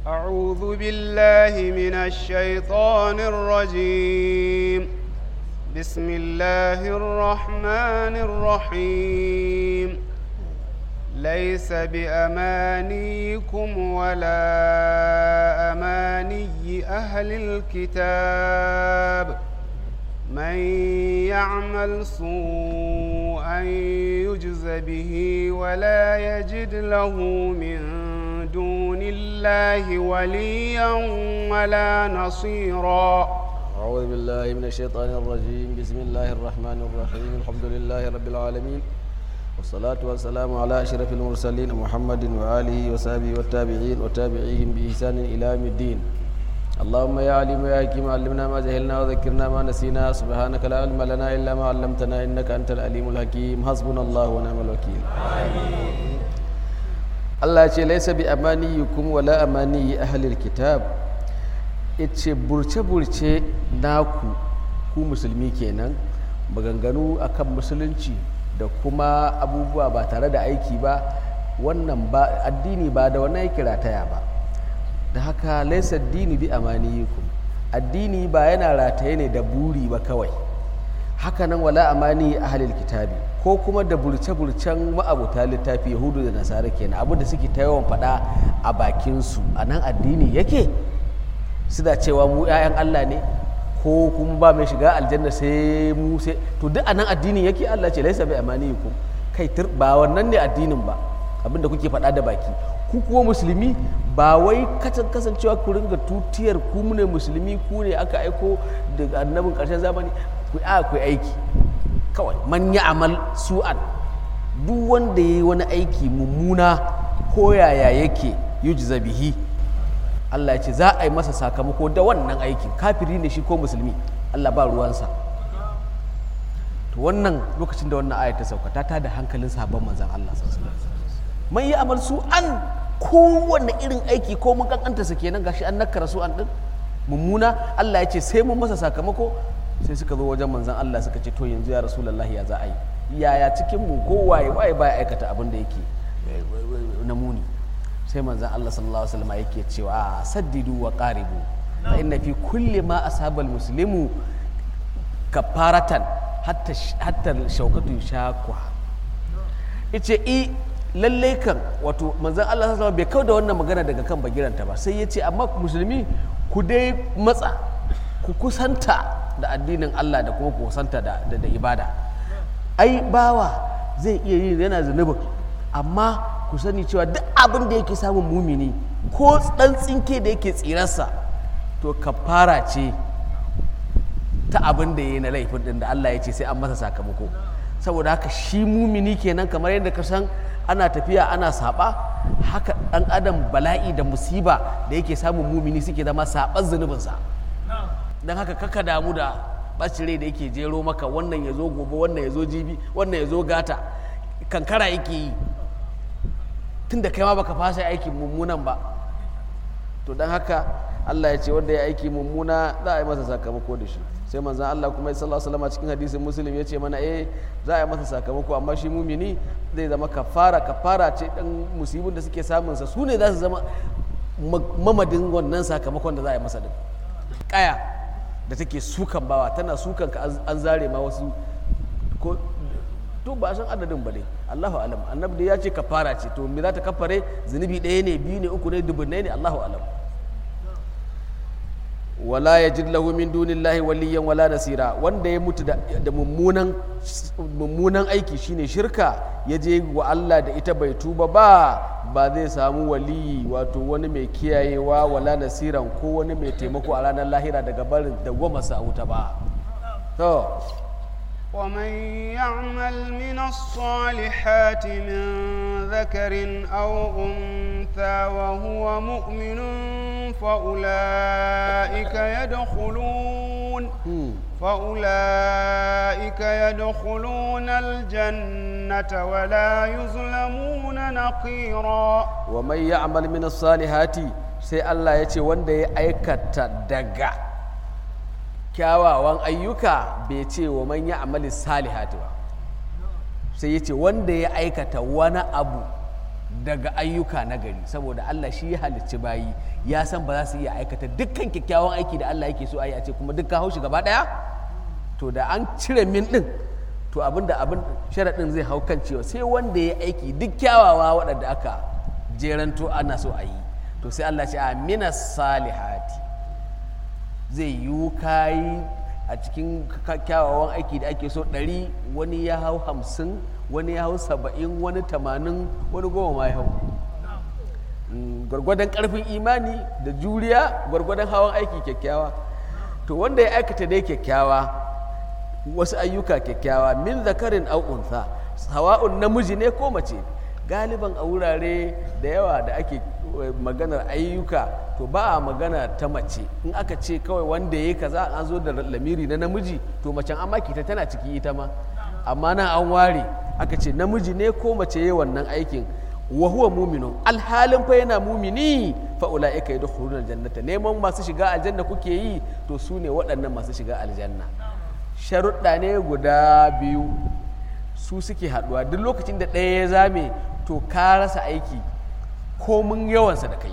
أعوذ بالله من الشيطان الرجيم بسم الله الرحمن الرحيم ليس بأمانيكم ولا أماني أهل الكتاب من يعمل سوءا يجز به ولا يجد له من دون الله وليا ولا نصيرا أعوذ بالله من الشيطان الرجيم بسم الله الرحمن الرحيم الحمد لله رب العالمين والصلاة والسلام على أشرف المرسلين محمد وآله وصحبه والتابعين وتابعيهم بإحسان إلى يوم الدين اللهم يا عليم يا حكيم علمنا ما جهلنا وذكرنا ما نسينا سبحانك لا علم لنا إلا ما علمتنا إنك أنت العليم الحكيم حسبنا الله ونعم الوكيل Allah ce laisa bi amaniyukum wala amaniyi ahlil kitab ce burce-burce naku ku musulmi kenan maganganu akan musulunci da kuma abubuwa ba tare da aiki ba wannan ba addini ba da wannan yake rataya ba da haka laisa dini bi amaniyukum addini ba yana rataye ne da buri ba kawai hakanan wala amani ahlil kitabi ko kuma da burce-burcen ma'abuta littafi yahudu da nasara kenan abu da suke ta yawan faɗa a bakinsu a nan addini yake suna cewa mu 'ya'yan allah ne ko kuma ba mai shiga aljanna sai mu sai to duk a nan addini yake allah ce laisa bai amani ku kai ba wannan ne addinin ba abin da kuke faɗa da baki ku kuwa musulmi ba wai kasancewa ku ringa tutiyar ku ne musulmi ku ne aka aiko daga annabin ƙarshen zamani ku a ku aiki kawai man ya amal su'an duk wanda ya yi wani aiki mummuna ko yaya yake yujza bihi Allah ya ce za a yi masa sakamako da wannan aikin kafiri ne shi ko musulmi Allah ba ruwansa to wannan lokacin da wannan ayat ta sauka ta tada hankalin sahabban manzon Allah sallallahu alaihi wasallam man ya amal su'an kowanne irin aiki ko mun kankanta sa kenan gashi an nakara su'an din mummuna Allah ya ce sai mun masa sakamako sai suka zo wajen manzan Allah suka ce to yanzu ya rasulullahi ya za a yi yaya cikin mu ko waye waye baya aikata abin da yake na muni sai manzan Allah sallallahu alaihi wasallam yake cewa saddidu wa qaribu fa inna fi kulli ma asaba muslimu kafaratan hatta hatta shaukatu shakwa yace i lallai kan wato manzan Allah sallallahu alaihi wasallam bai kauda wannan magana daga kan bagiranta ba sai yace amma musulmi ku dai matsa ku kusanta da addinin Allah da kuma kusanta da, da, da ibada ai bawa zai iya yi yana zunubin amma ku sani cewa duk abin da yake samun mumini ko dan tsinke da yake tsirarsa to kafara ce ta abin da ya yi na laifin din da Allah ya ce sai an masa sakamako saboda haka shi mumini kenan kamar yadda ka san ana tafiya ana saba haka dan adam bala'i da musiba da yake samun mumini suke zama saban zunubinsa don haka kaka damu da ɓacin rai da yake jero maka wannan ya zo gobe wannan ya zo jibi wannan ya zo gata kankara yake yi tun da kai ma baka fasa aikin mummunan ba to don haka Allah ya ce wanda ya aiki mummuna za a yi masa sakamako da shi sai manzan Allah kuma sallallahu alaihi wasallam cikin hadisin muslim ya ce mana eh za a yi masa sakamako amma shi mumini zai zama kafara kafara ce dan musibin da suke samunsa su ne za su zama mamadin wannan sakamakon da za a yi masa din kaya da take sukan bawa tana sukan ka an zare ma wasu ko to ba san adadin ba dai Allahu alam annabi da ya ce kafara ce to me za ta kafare zunubi ɗaya ne biyu ne uku ne dubunnai ne Allahu alam wala yajid lahu min dunillahi waliyan wala nasira wanda ya mutu da mummunan mummunan aiki shine shirka ya je wa Allah da ita bai tuba ba ba zai samu waliyi wato wani mai kiyayewa wala nasiran ko wani mai taimako a ranar lahira daga barin da goma sa wuta ba to ومن يعمل من الصالحات من ذكر أو أنثى وهو مؤمن فأولئك يدخلون فأولئك يدخلون الجنة ولا يظلمون نقيرا ومن يعمل من الصالحات sai Allah ya ce wanda ya aikata daga kyawawan ayyuka bai ce wa man ya amali salihati ba sai ya ce wanda ya aikata wani abu daga ayyuka na gari saboda Allah shi ya halicci bayi ya san ba za su iya aikata dukkan kyakkyawan aiki da Allah yake so a yi a ce kuma duk ka haushi gaba daya to da an cire min din to abin da abin sharaɗin zai hau kan cewa sai wanda ya aiki duk kyawawa waɗanda aka jeranto ana so a yi to sai Allah ce a minas salihati zai yi kayi a cikin kyawawan aiki da ake so ɗari wani ya hau hamsin wani ya hau saba'in wani tamanin wani goma ma ya hau gwargwadon ƙarfin imani da juriya gwargwadon hawan aiki kyakkyawa to wanda ya aikata dai kyakkyawa wasu ayyuka kyakkyawa min zakarin au unsa hawa'un namiji ne ko mace galiban a wurare da yawa da ake maganar ayyuka to ba a magana ta mace in aka ce kawai wanda ya yi kaza an zo da lamiri na namiji to macen an maki ta tana ciki ita ma amma nan an ware aka ce namiji ne ko mace ya wannan aikin wa huwa muminun alhalin fa yana mumini fa ulaika yadkhuluna aljannata neman masu shiga aljanna kuke yi to su ne waɗannan masu shiga aljanna sharuɗa ne guda biyu su suke haɗuwa duk lokacin da ɗaya ya zame to ka rasa aiki komin yawansa da kai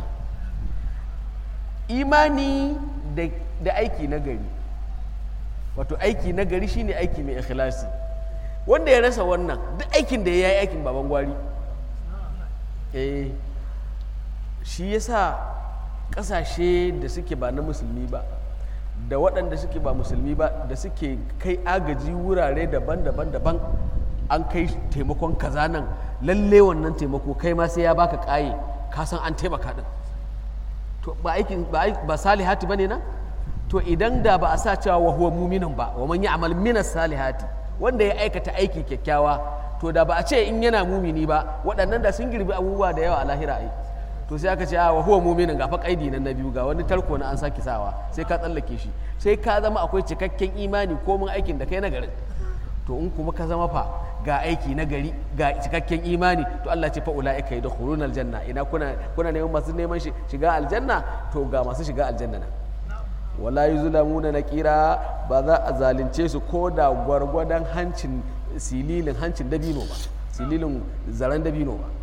imani da aiki na gari wato aiki na gari shine aiki mai ikhlasi wanda ya rasa wannan duk aikin da ya yi aikin baban gwari eh shi yasa ƙasashe da suke ba na musulmi ba da waɗanda suke ba musulmi ba da suke kai agaji wurare daban-daban daban an kai taimakon kaza nan lalle wannan taimako kai ma sai ya baka kaye ka san an taimaka din to ba aikin ba salihati bane na to idan da ba a sa cewa wa huwa mu'minun ba wa man ya'mal min salihati wanda ya aikata aiki kyakkyawa to da ba a ce in yana mumini ba waɗannan da sun girbi abubuwa da yawa a lahira ai to sai aka ce a wa huwa mu'minun ga fa kaidi na biyu ga wani tarko na an saki sawa sai ka tsallake shi sai ka zama akwai cikakken imani ko mun aikin da kai na garin to in kuma ka zama fa ga aiki na gari ga cikakken imani to Allah ce fa ulaika yadkhuluna aljanna ina kuna kuna neman masu neman shiga aljanna to ga masu shiga aljanna nan wala yuzlamuna naqira ba za a zalunce su ko da gwargwadon hancin sililin hancin dabino ba sililin zaren dabino ba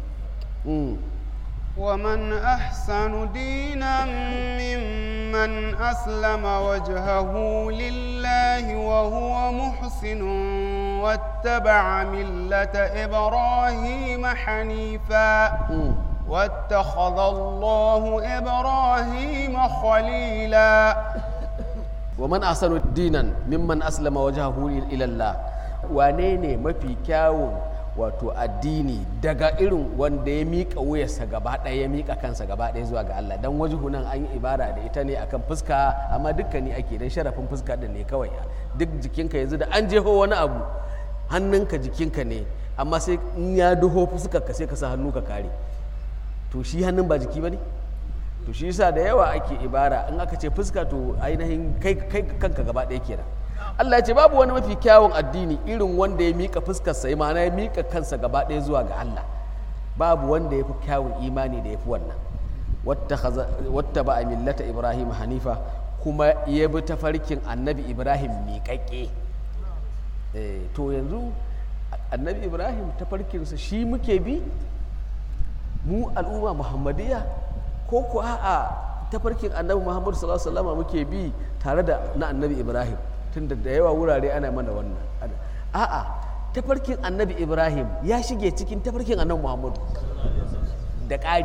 ومن أحسن دينا ممن أسلم وجهه لله وهو محسن واتبع ملة إبراهيم حنيفا واتخذ الله إبراهيم خليلا ومن أحسن دينا ممن أسلم وجهه إلى الله وانيني ما في كاون wato addini daga irin wanda ya miƙa wuyarsa gaba ɗaya ya miƙa kansa gaba ɗaya zuwa ga Allah dan wajihu nan an yi ibara da ita ne akan fuska amma dukkani ake dan sharafin fuska din ne kawai duk jikinka yanzu da an jeho wani abu hannunka jikinka ne amma sai in ya duho fuskar ka sai ka sa hannu ka kare to shi hannun ba jiki ba ne to shi yasa da yawa ake ibara in aka ce fuska to ainihin kai kanka gaba ɗaya kenan Allah ya ce babu wani mafi kyawun addini irin wanda ya mika fuskarsa ya ma'ana ya mika kansa gaba ɗaya zuwa ga Allah babu wanda ya fi kyawun imani da ya fi wannan wata ba a millata Ibrahim Hanifa kuma ya bi tafarkin annabi Ibrahim miƙaƙƙe to yanzu annabi Ibrahim tafarkinsa shi muke bi mu al'umma muhammadiyya ko ku a'a tafarkin annabi Muhammadu sallallahu alaihi wasallam muke bi tare da na annabi Ibrahim tunda da yawa wurare ana mana wannan a'a tafarkin annabi ibrahim ya shige cikin tafarkin annabi muhammadu da ƙari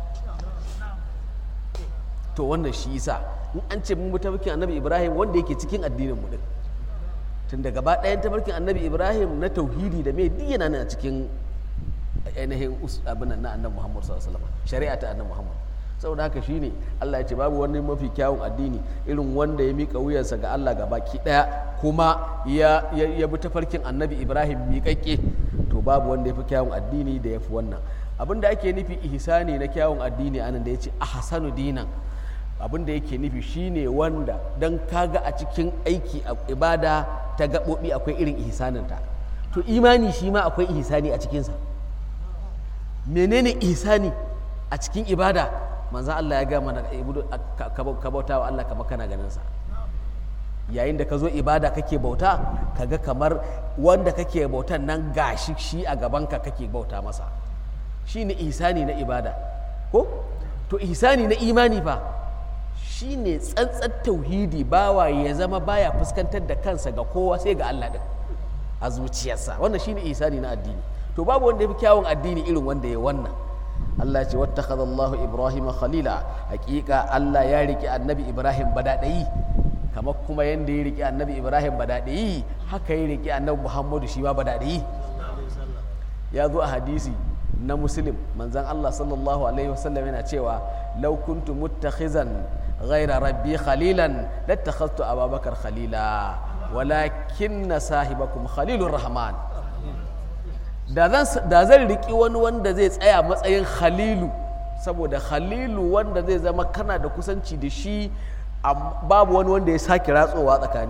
to wannan shi yasa in an ce mun tafarkin annabi ibrahim wanda yake cikin addinin mu din tun da gaba ɗayan tafarkin annabi ibrahim na tauhidi da mai duk yana nan a cikin ainihin abin na annabi muhammadu sallallahu alaihi wasallam shari'a ta annabi muhammadu saboda haka shine Allah ya ce babu wani mafi kyawun addini irin wanda ya mika wuyarsa ga Allah ga baki daya kuma ya ya bi tafarkin annabi Ibrahim miƙaƙƙe to babu wanda ya fi kyawun addini da ya fi wannan abin da ake nufi ihsani na kyawun addini anan da ya ce ahsanu dinan abin da yake nufi shine wanda dan kaga a cikin aiki a ibada ta gaɓoɓi akwai irin ihsaninta to imani shi ma akwai ihsani a cikinsa menene ihsani a cikin ibada manzan Allah ya ga mana ka bauta wa Allah kamar kana ganin sa yayin da ka zo ibada kake bauta kaga kamar wanda kake bautan nan gashi shi a gabanka kake bauta masa shine ihsani na ibada ko to ihsani na imani fa shine tsantsar tauhidi bawa ya zama baya fuskantar da kansa ga kowa sai ga Allah din a zuciyarsa wannan shine ihsani na addini to babu wanda ya fi kyawun addini irin wanda ya wannan Allah ce wattakhadha Allahu Ibrahim khalila hakika Allah ya riki annabi Ibrahim badadayi kamar kuma yanda ya riki annabi Ibrahim badadayi haka ya riki annabi Muhammadu shi ma badadayi ya zo a hadisi na muslim manzan Allah sallallahu alaihi wasallam yana cewa law kuntu muttakhizan ghaira rabbi khalilan lattakhadtu ababakar khalila walakinna sahibakum khalilur rahman da zan riƙi wani wanda zai tsaya matsayin khalilu saboda khalilu wanda zai zama kana da kusanci da shi babu wani wanda ya sake ratsowa tsakani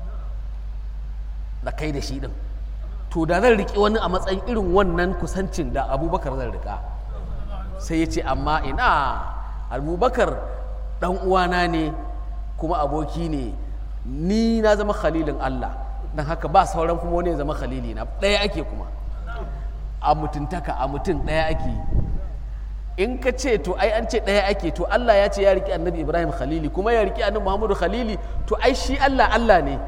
da kai da shi din to da zan riƙi wani a matsayin irin wannan kusancin da abubakar zan riƙa sai ya ce amma ina abubakar ɗan uwana ne kuma aboki ne ni na zama khalilin allah don haka ba sauran kuma wani ya zama khalili na ɗaya ake kuma a mutuntaka a mutum ɗaya ake in ka ce to ai an ce ɗaya ake to Allah ya ce ya riƙe annabi Ibrahim Khalili kuma ya riƙe annabi Muhammadu Khalili to ai shi Allah Allah ne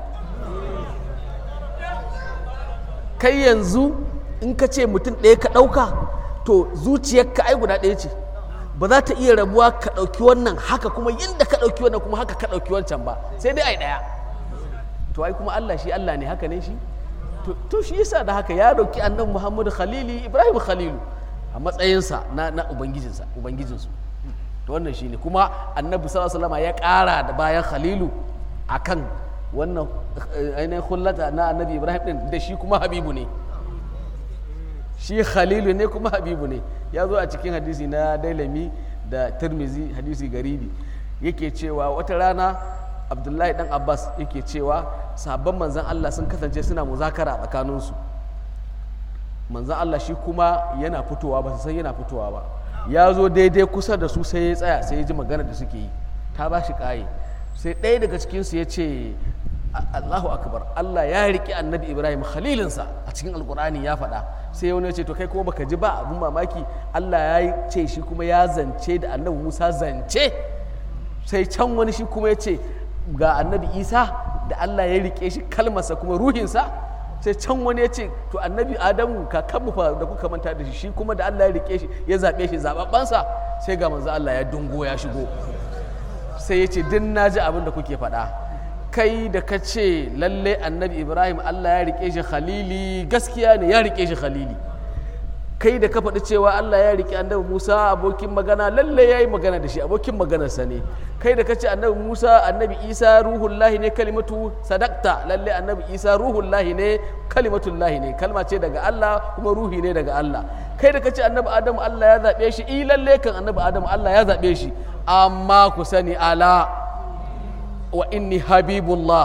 kai yanzu in ka ce mutum ɗaya ka ɗauka to zuciyarka ai guda ɗaya ce ba za ta iya rabuwa ka ɗauki wannan haka kuma yadda ka ɗauki wannan kuma haka ka ɗauki wancan ba sai dai ai ɗaya to ai kuma Allah shi Allah ne haka ne shi to shi yasa da haka ya roki annabi Muhammadu Khalili Ibrahim Khalilu a matsayinsa na na ubangijinsa ubangijinsu to wannan shine kuma annabi sallallahu alaihi wasallam ya ƙara da bayan Khalilu akan wannan ainihin hullata na annabi Ibrahim din da shi kuma Habibu ne shi Khalilu ne kuma Habibu ne ya zo a cikin hadisi na Dailami da Tirmizi hadisi garibi yake cewa wata rana abdullahi dan abbas yake cewa sabon manzan allah sun kasance suna muzakara a tsakaninsu manzan allah shi kuma yana fitowa ba su san yana fitowa ba ya zo daidai kusa da su sai ya tsaya sai ya ji magana da suke yi ta ba shi kaye sai ɗaya daga cikinsu ya ce allahu akbar allah ya riƙe annabi ibrahim khalilinsa a cikin alkur'ani ya faɗa sai wani ya ce to kai kuma baka ji ba abun mamaki allah ya ce shi kuma ya zance da annabi musa zance sai can wani shi kuma ya ce ga annabi isa da allah ya rike shi kalmarsa kuma ruhinsa sai can wani ya ce to annabi adamu kakanmu fa da kuka manta da shi shi kuma da allah ya rike shi ya zaɓe shi zaɓaɓɓansa sai ga manzo allah ya dungo ya shigo sai ya ce din na ji abin da kuke faɗa kai da ka ce lalle annabi ibrahim allah ya rike shi khalili gaskiya ne ya rike shi khalili kai da ka faɗi cewa Allah ya riƙe annabi Musa abokin magana lalle ya yi magana da shi abokin maganarsa ne kai da ka ce annabi Musa annabi Isa ruhullahi ne kalimatu sadakta lalle annabi Isa ruhullahi ne kalimatullahi ne kalma ce daga Allah kuma ruhi ne daga Allah kai da ka ce annabi Adamu Allah ya zaɓe shi i lalle kan annabi Adamu Allah ya zaɓe shi amma ku sani ala wa inni habibullah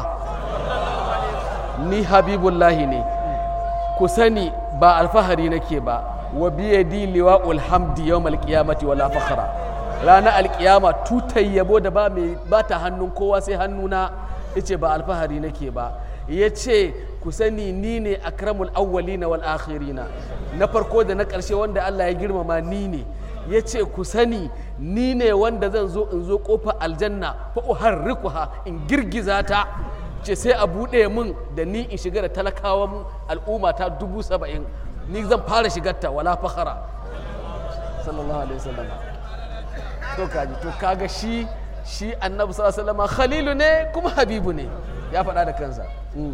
ni habibullahi ne ku sani ba alfahari nake ba wa biyadi liwa'ul hamdi yawmal qiyamati wala fakhra ranar alkiyama tutar yabo da ba mai ba ta hannun kowa sai hannuna yace ba alfahari nake ba yace ku sani ni ne akramul awwalina wal akhirina na farko da na ƙarshe wanda Allah ya girmama ni ne yace ku sani ni ne wanda zan zo in zo kofa aljanna fa uharrikuha in girgiza ta ce sai a buɗe min da ni in shiga da talakawan al'umma ta dubu saba'in ni zan fara shigarta wala fakhara sallallahu alaihi wasallam to kaji to kaga shi shi annabi sallallahu alaihi wasallam khalilu ne kuma habibu ne ya faɗa da kansa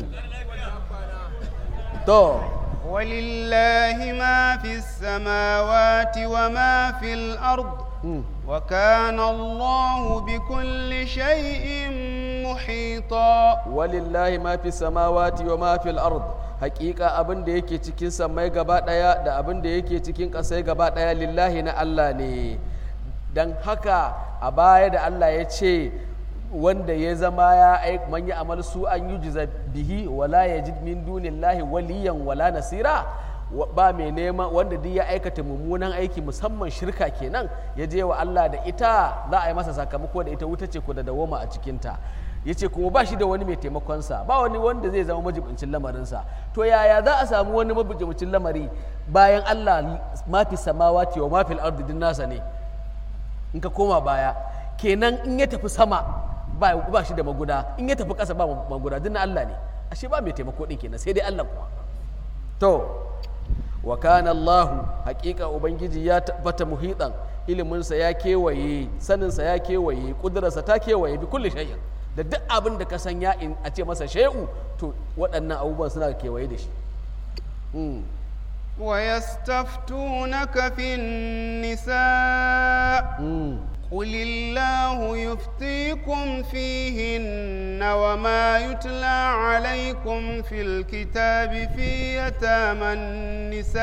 to ولله ما في السماوات وما في الأرض وكان الله بكل شيء محيطا ولله ما في السماوات وما في الأرض hakika abin da yake cikin samai gaba daya da abin da yake cikin ƙasai gaba daya lillahi na Allah ne don haka a baya da Allah ya ce wanda ya zama ya aik man ya amal su an yi bihi wala ya ji min dunillahi waliyan wala nasira wa- ba mai neman wanda duk ya aikata mummunan aiki musamman shirka kenan ya je wa Allah da ita za a yi masa sakamako da ita wuta ce ko da dawoma a cikinta ya ce kuma ba shi da wani mai taimakonsa ba wani wanda zai zama majibincin lamarinsa to yaya za a samu wani majibincin lamari bayan Allah mafi samawati wa mafi ardi din nasa ne in ka koma baya kenan in ya tafi sama ba, ba shi da maguda in ya tafi ƙasa ba maguda duk na Allah ne ashe ba mai taimako din kenan sai dai Allah kuma to wa kana Allahu haƙiƙa ubangiji ya tabbata muhitan iliminsa ya kewaye saninsa ya kewaye ƙudurarsa ta kewaye bi kulli shay'in da duk abin da ka san ya in a ce masa shay'u to waɗannan abubuwan suna kewaye da shi Mm. ويستفتونك في النساء Mm. قل الله يفتيكم فيهن وما يتلى عليكم في الكتاب في يتامى النساء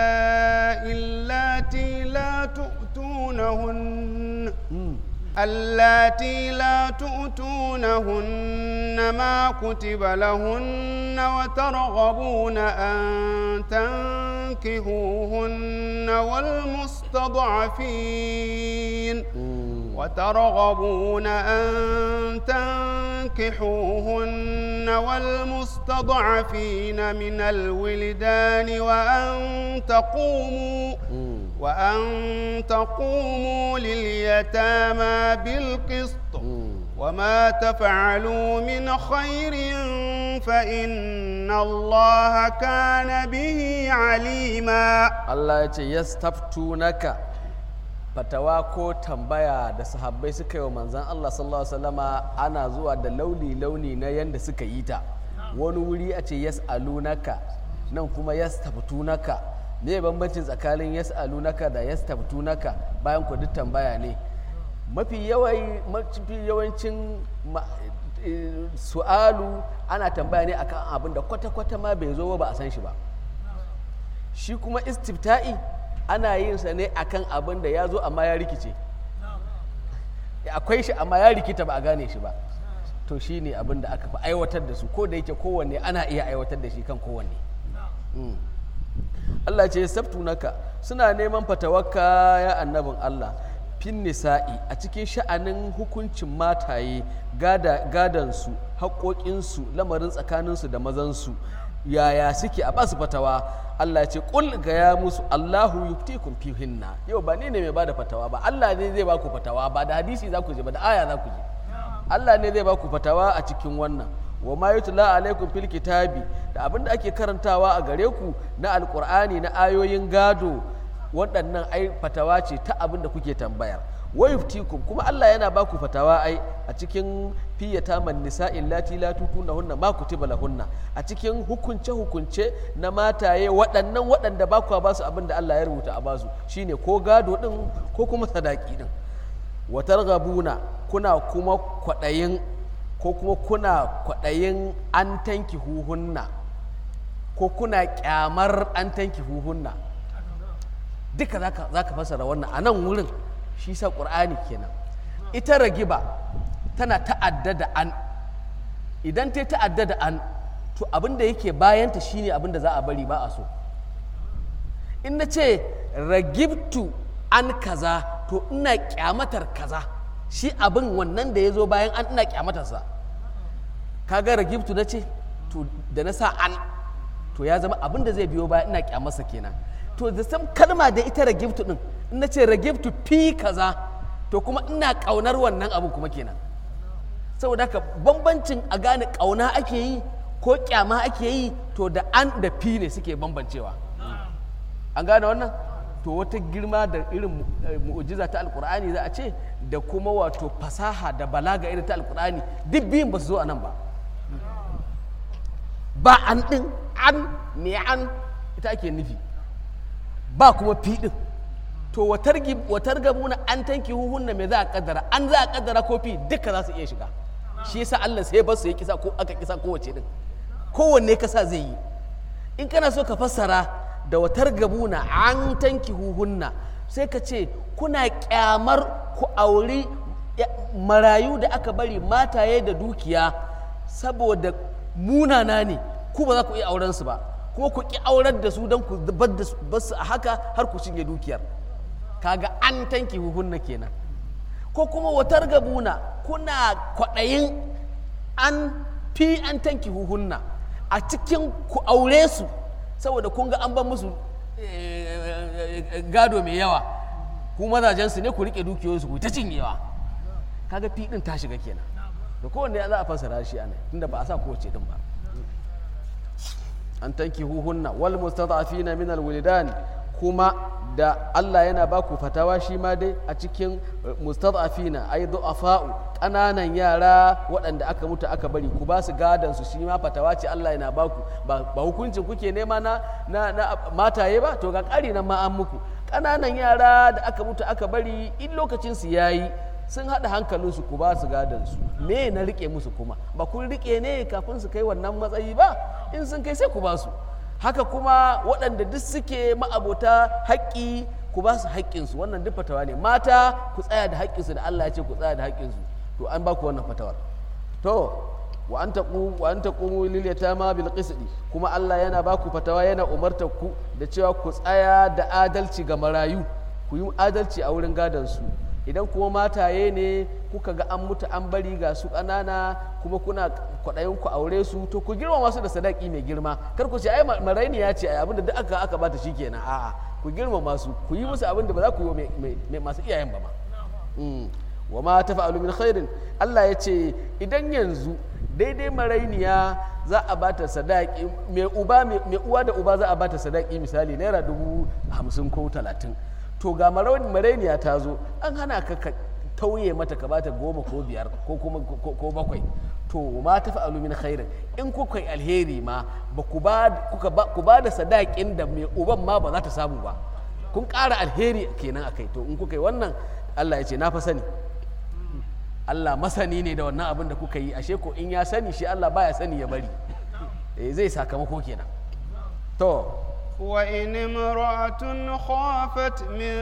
اللاتي لا تؤتونهن Mm. اللاتي لا تؤتونهن ما كتب لهن وترغبون أن تنكهوهن والمستضعفين Mm. وترغبون أن تنكحوهن والمستضعفين من الولدان وأن تقوموا Mm. وأن تقوموا لليتامى بالقسط Mm. وما تفعلوا من خير فإن الله كان به عليما Allah ya ce yastaftunaka fatawa ko tambaya da sahabbai suka yi wa manzan Allah sallallahu alaihi wasallama ana zuwa da launi launi na yanda suka yi ta wani wuri a ce yas'alunaka nan kuma yastaftunaka me bambancin tsakanin yas'alunaka da yastaftunaka bayan ku duk tambaya ne mafi yawai mafi yawancin ma- eh, su'alu ana tambaya ne akan abin da kwata-kwata ma bai zo ba ba a san shi ba shi kuma istifta'i ana yin sa ne akan abin da ya zo amma ya rikice akwai shi amma ya rikita ba a gane shi ba to shi ne abin da aka fi aiwatar da su ko da yake kowanne ana iya aiwatar da shi kan kowanne Mm. Allah ce naka suna neman fatawarka ya annabin Allah fin nisa'i a cikin sha'anin hukuncin mataye gada gadansu haƙoƙinsu lamarin tsakaninsu da mazansu yaya suke a basu fatawa Allah ce ƙul ga ya musu Allahu yuftikum fihinna yau ba ni ne mai bada fatawa ba Allah ne zai baku fatawa ba da hadisi za ku je ba da aya za ku je Allah ne zai baku fatawa a cikin wannan wa ma yutla alaikum fil kitabi da abinda ake karantawa a gare ku na alqur'ani na ayoyin gado waɗannan ai fatawa ce ta abinda kuke tambayar wa yuftikum kuma Allah yana baku fatawa ai a cikin fiyata man nisa'in lati la tutunahunna ma kutiba lahunna a cikin hukunce hukunce na mataye waɗannan waɗanda ba ku ba su abinda Allah ya rubuta a basu shine ko gado din ko kuma sadaki din wa targhabuna kuna kuma kwaɗayin ko kuma kuna kwaɗayin an tanki huhunna ko kuna kyamar an tanki huhunna duka za ka fasara wannan a nan wurin shi sa ƙur'ani kenan ita ragiba tana ta'adda da an idan ta ta'adda da an to abin da yake bayanta shine abin da za a bari ba a so in na ce ragibtu an kaza to ina kyamatar kaza shi abin wannan da ya zo bayan an ina kyamatarsa kaga ragibtu na ce to da na sa an to ya zama abin da zai biyo bayan ina kyamarsa kenan to da sam kalma da ita ragibtu din in na ce ragibtu fi kaza to kuma ina kaunar wannan abin kuma kenan saboda haka bambancin a gane kauna ake yi ko kyama ake yi to da an da fi ne suke bambancewa an gane wannan to wata girma da irin mu'ujiza ta alkur'ani za a ce da kuma wato fasaha da balaga irin ta alkur'ani duk biyun ba su zo a nan ba ba an ɗin an me an ita ake nufi ba kuma fi ɗin to watar gabuna an tanki huhunna me za a kaddara an za a kaddara ko fi duka za su iya shiga shi yasa Allah sai ba su ya kisa ko aka kisa kowace din kowanne kasa zai yi in kana so ka fassara da watar gabuna an tanki huhunna sai ka ce kuna kyamar ku auri marayu da aka bari mataye da dukiya saboda munana ne ku ba za ku iya auren su ba ko ku ki aurar da su don ku bar da su bar su a haka har ku cinye dukiyar kaga an tanki huhunna kenan ko kuma watar gabuna kuna kwaɗayin an fi an tanki huhunna a cikin ku aure su saboda kun ga an ban musu eh, gado mai yawa ku mazajensu ne ku riƙe dukiyoyinsu ku ta cinyewa kaga fi ɗin ta shiga kenan da kowanne za a fassara shi ana tunda ba a sa kowace din ba an tanki huhunna wal mustad'afina min alwilidan kuma da Allah yana ba ku fatawa shi ma dai a cikin mustad'afina ay du'afa'u ƙananan yara waɗanda aka mutu aka bari ku ba su gadan su shi ma fatawa ce Allah yana ba ku ba ba hukuncin kuke nema na na, na mataye ba to ga ƙari nan ma an muku ƙananan yara da aka mutu aka bari in lokacin su yayi sun haɗa hankalinsu ku ba su gadansu me na rike musu kuma ba kun rike ne kafin su kai wannan matsayi ba in sun kai sai ku ba su haka kuma waɗanda duk suke ma'abota haƙƙi ku ba su haƙƙinsu wannan duk fatawa ne mata ku tsaya da haƙƙinsu da Allah ya ce ku tsaya da haƙƙinsu to an ba ku wannan fatawar to wa an taqu wa an taqumu lil yatama bil qisti kuma Allah yana ba ku fatawa yana umartar ku da cewa ku tsaya da adalci ga marayu ku yi adalci a wurin gadon su idan kuma mataye ne kuka ga an mutu an bari ga su ƙanana kuma kuna kwaɗayin ku aure su to ku girmama su da sadaki mai girma kar ku ce ai maraini ya ce ai abinda duk aka aka bata shikenan a'a ku girmama su ku yi musu abinda ba za ku yi wa masu iyayen ba ma wa ma tafa'alu min khairin Allah ya ce idan yanzu daidai marainiya za a bata sadaki mai uba mai uwa da uba za a bata sadaki misali naira dubu hamsin ko talatin to ga marainiya ta zo an hana ka ka tauye mata ka bata goma ko biyar ko kuma ko bakwai to ma tafi alumin khairin in kuka yi alheri ma ba ku ba da sadakin da mai uban ma ba za ta samu ba kun ƙara alheri kenan akai to in kuka yi wannan Allah ya ce na fa sani Allah masani ne da wannan abin da kuka yi ashe ko in ya sani shi Allah baya sani ya bari zai sakamako kenan to وإن امرأة خافت من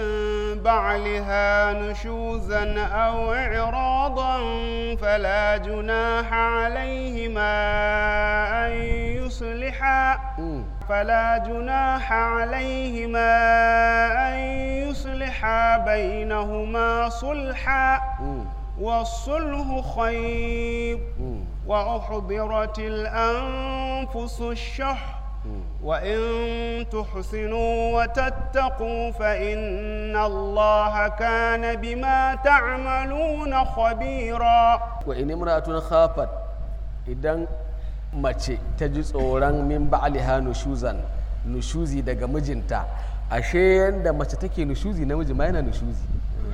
بعلها نشوزا أو إعراضا فلا جناح عليهما أن يصلحا فلا جناح عليهما أن يصلحا بينهما صلحا والصلح خير وأحضرت الأنفس الشح وإن تحسنوا وتتقوا فإن الله كان بما تعملون خبيرا وإن امرأة خافت إذن mace ta ji tsoron min ba'aliha nushuzan nushuzi daga mijinta ashe yanda mace take nushuzi namiji ma yana nushuzi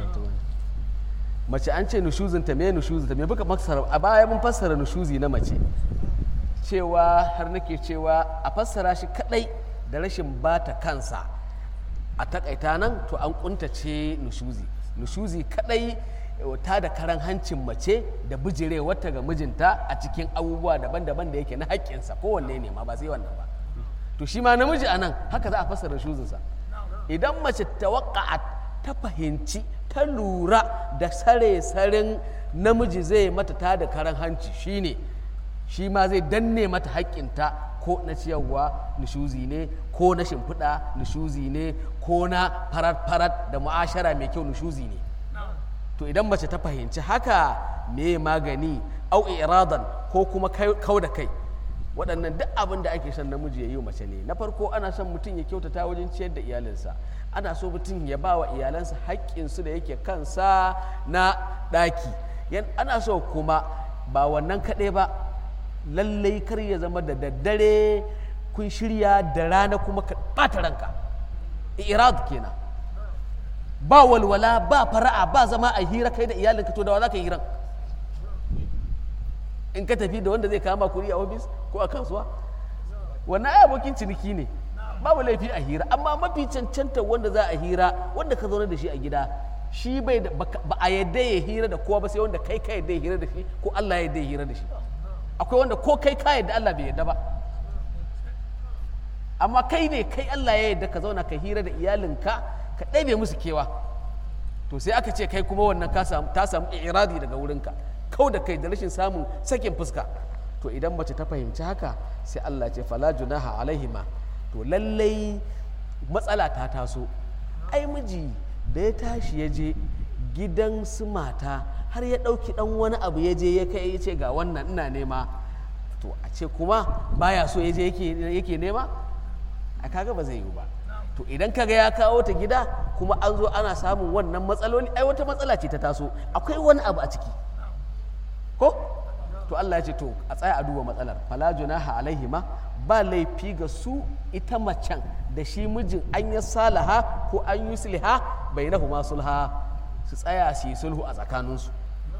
mace an ce nushuzinta me nushuzinta me buka maksara a baya mun fassara nushuzi na mace cewa har nake cewa a fassara shi kadai da rashin bata kansa a takaita nan to an kuntace nushuzi nushuzi kadai ta da karan hancin mace da bijire wata ga mijinta a cikin abubuwa daban-daban da yake na haƙƙinsa kowanne ne ma ba sai wannan ba to shi ma namiji a nan haka za a fassara nushuzinsa idan mace ta ta fahimci ta lura da sare-saren namiji zai mata ta da karan hanci shine shi ma zai danne mata haƙƙinta ko na ciyarwa nishuzi ne ko na shimfiɗa nishuzi ne ko na farat-farat da mu'ashara mai kyau nishuzi ne to idan mace ta fahimci haka me magani au iradan ko kuma kau da kai waɗannan duk abin da ake son namiji ya yi mace ne na farko ana son mutum ya kyautata wajen ciyar da iyalinsa ana so mutum ya ba wa iyalansa haƙƙinsu da yake kansa na ɗaki ana so kuma ba wannan kaɗai ba lallai kar ya zama da daddare kun shirya da rana kuma ka ɓata ranka irad kenan ba walwala ba fara'a ba zama a hira kai da iyalinka to da wa za ka yi hiran in ka tafi da wanda zai kama kuri a ofis ko a kasuwa wannan ai abokin ciniki ne babu laifi a hira amma mafi cancanta wanda za a hira wanda ka zaune da shi a gida shi bai ba a yadda ya hira da kowa ba sai wanda kai ka yadda ya hira da shi ko Allah ya yadda ya hira da shi akwai wanda ko kai ka yadda Allah bai yadda ba amma kai ne kai Allah ya yadda ka zauna ka hira da iyalinka ka ɗabe musu kewa to sai aka ce kai kuma wannan ta samu iradi daga wurinka kau da kai da rashin samun sakin fuska to idan mace ta fahimci haka sai Allah ce fala junaha alaihima to lallai matsala ta taso ai miji da ya tashi ya je gidan su mata har ya ɗauki ɗan wani abu ya je ya kai ya ce ga wannan ina nema to a ce kuma baya so ya je yake nema a kaga ba zai yi ba to idan kaga ya kawo ta gida kuma an zo ana samun wannan matsaloli ai wata matsala ce ta taso akwai wani abu a ciki ko to Allah ya ce to a tsaya a duba matsalar fala junaha alaihima ba laifi ga su ita macen da shi mijin an yi salaha ko an yi sulha bainahuma sulha su tsaya su yi sulhu a tsakaninsu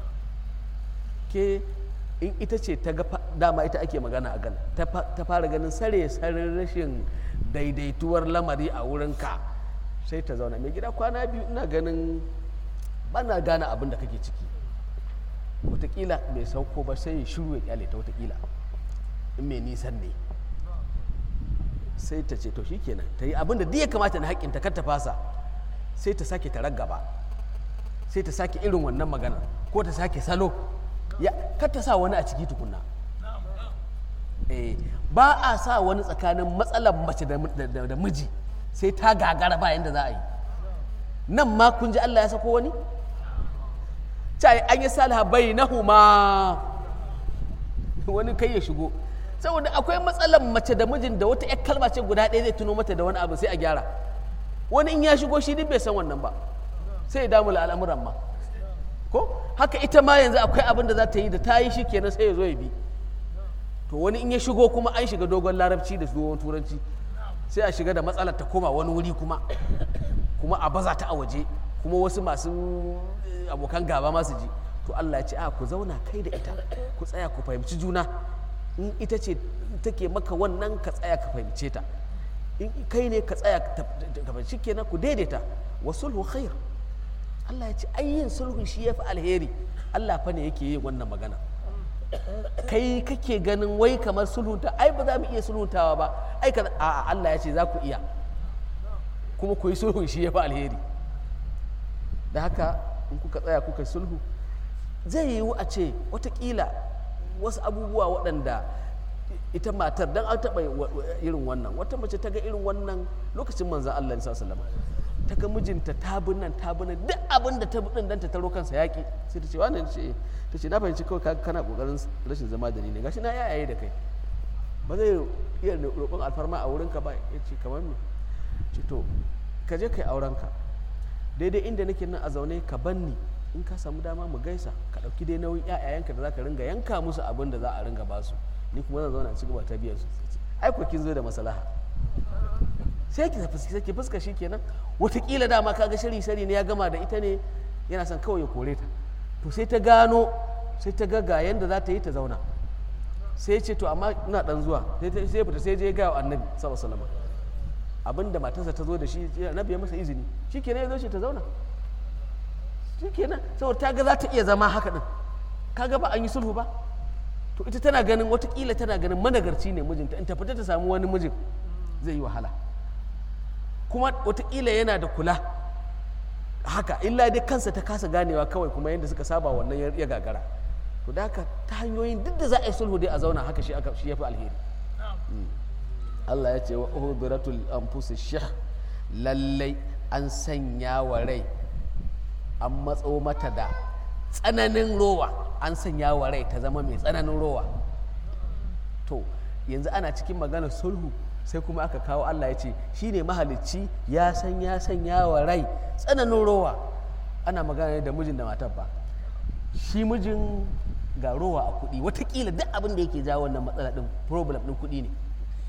ke in ita ce ta ga dama ita ake magana a gan ta fara ganin sare sare rashin daidaituwar lamari a wurinka sai ta zauna mai gida kwana biyu ina ganin bana gane abin da kake ciki watakila bai sauko ba sai ya shiru ya kyale ta watakila in mai nisan ne sai ta ce to shikenan ta yi abin da duk ya kamata na haƙƙin ta kar ta fasa sai ta sake ta raggaba sai ta sake irin wannan magana ko ta sake salo ya kar ta sa wani a ciki tukunna eh ba a sa wani tsakanin matsalar mace da miji sai ta gagara ba yanda za a yi nan ma kun ji Allah ya sako wani cai an yi salaha bai na huma wani kai ya shigo saboda akwai matsalar mace da mijin da wata yar kalma ce guda ɗaya zai tuno mata da wani abu sai a gyara wani in ya shigo shi duk bai san wannan ba sai ya damu al'amuran ma ko haka ita ma yanzu akwai abin da za ta yi da ta yi shi kenan sai ya zo ya bi to wani in ya shigo kuma an shiga dogon larabci da dogon turanci sai a shiga da matsalar ta koma wani wuri kuma kuma a baza ta a waje kuma wasu masu abokan gaba masu ji to Allah ya ce a ku zauna kai da ita ku tsaya ku fahimci juna in ita ce take maka wannan ka tsaya ka fahimce ta in kai ne ka tsaya ka fahimci kenan ku daidaita wa sulhu khair Allah ya ce ayyin sulhu shi yafi alheri Allah fa ne yake yin wannan magana kai kake ganin wai kamar sulhunta ai ba za mu iya sulhuntawa ba ai ka a Allah ya ce za ku iya kuma ku yi sulhun shi yafi alheri da haka in kuka tsaya kuka sulhu zai yiwu a ce watakila wasu abubuwa waɗanda ita matar don an taɓa irin wannan wata mace ta ga irin wannan lokacin manzan Allah sallallahu ta ga mijinta ta nan ta nan duk abin da ta bin dan ta taro kansa yaƙi sai ta ce wannan ce ta ce na fahimci kawai kana kokarin rashin zama da ni ne gashi na yayaye da kai ba zai iya roƙon alfarma a wurinka ba ya ce kamar me ce to ka je kai aurenka daidai inda nake nan a zaune ka banni in ka samu dama mu gaisa ka ɗauki dai nauyin ƴaƴayenka da za ka ringa yanka musu abin da za a ringa basu ni kuma zan zauna ci gaba ta biyar su ai ko kin zo da maslaha sai ki fuska ki fuska shi kenan wataƙila dama kaga shari shari ne ya gama da ita ne yana son kawai ya kore ta to sai ta gano sai ta ga ga yanda za ta yi ta zauna sai ce to amma ina dan zuwa sai fita sai je ga annabi sallallahu alaihi wasallam abinda matarsa ta zo da shi annabi ya masa izini shikenan ya zo shi ta zauna shikenan saboda ta ga za ta iya zama haka din kaga ba an yi sulhu ba to ita tana ganin watakila tana ganin managarci ne mijinta in ta fita ta samu wani mijin zai yi wahala kuma watakila yana da kula haka illa dai kansa ta kasa ganewa kawai kuma yadda suka saba wannan ya gagara to da haka ta hanyoyin duk da za a yi sulhu dai a zauna haka shi ya fi alheri Allah ya ce wa uhuduratul anfusi shah lallai an sanya wa rai an matso mata da tsananin rowa an sanya wa rai ta zama mai tsananin rowa to yanzu ana cikin maganar sulhu sai kuma aka kawo Allah ya ce shi ne mahalicci ya san ya sanya wa rai tsananin rowa ana magana ne da mijin da matar ba shi mijin ga rowa a kuɗi watakila duk abin da yake jawo wannan matsala ɗin problem ɗin kuɗi ne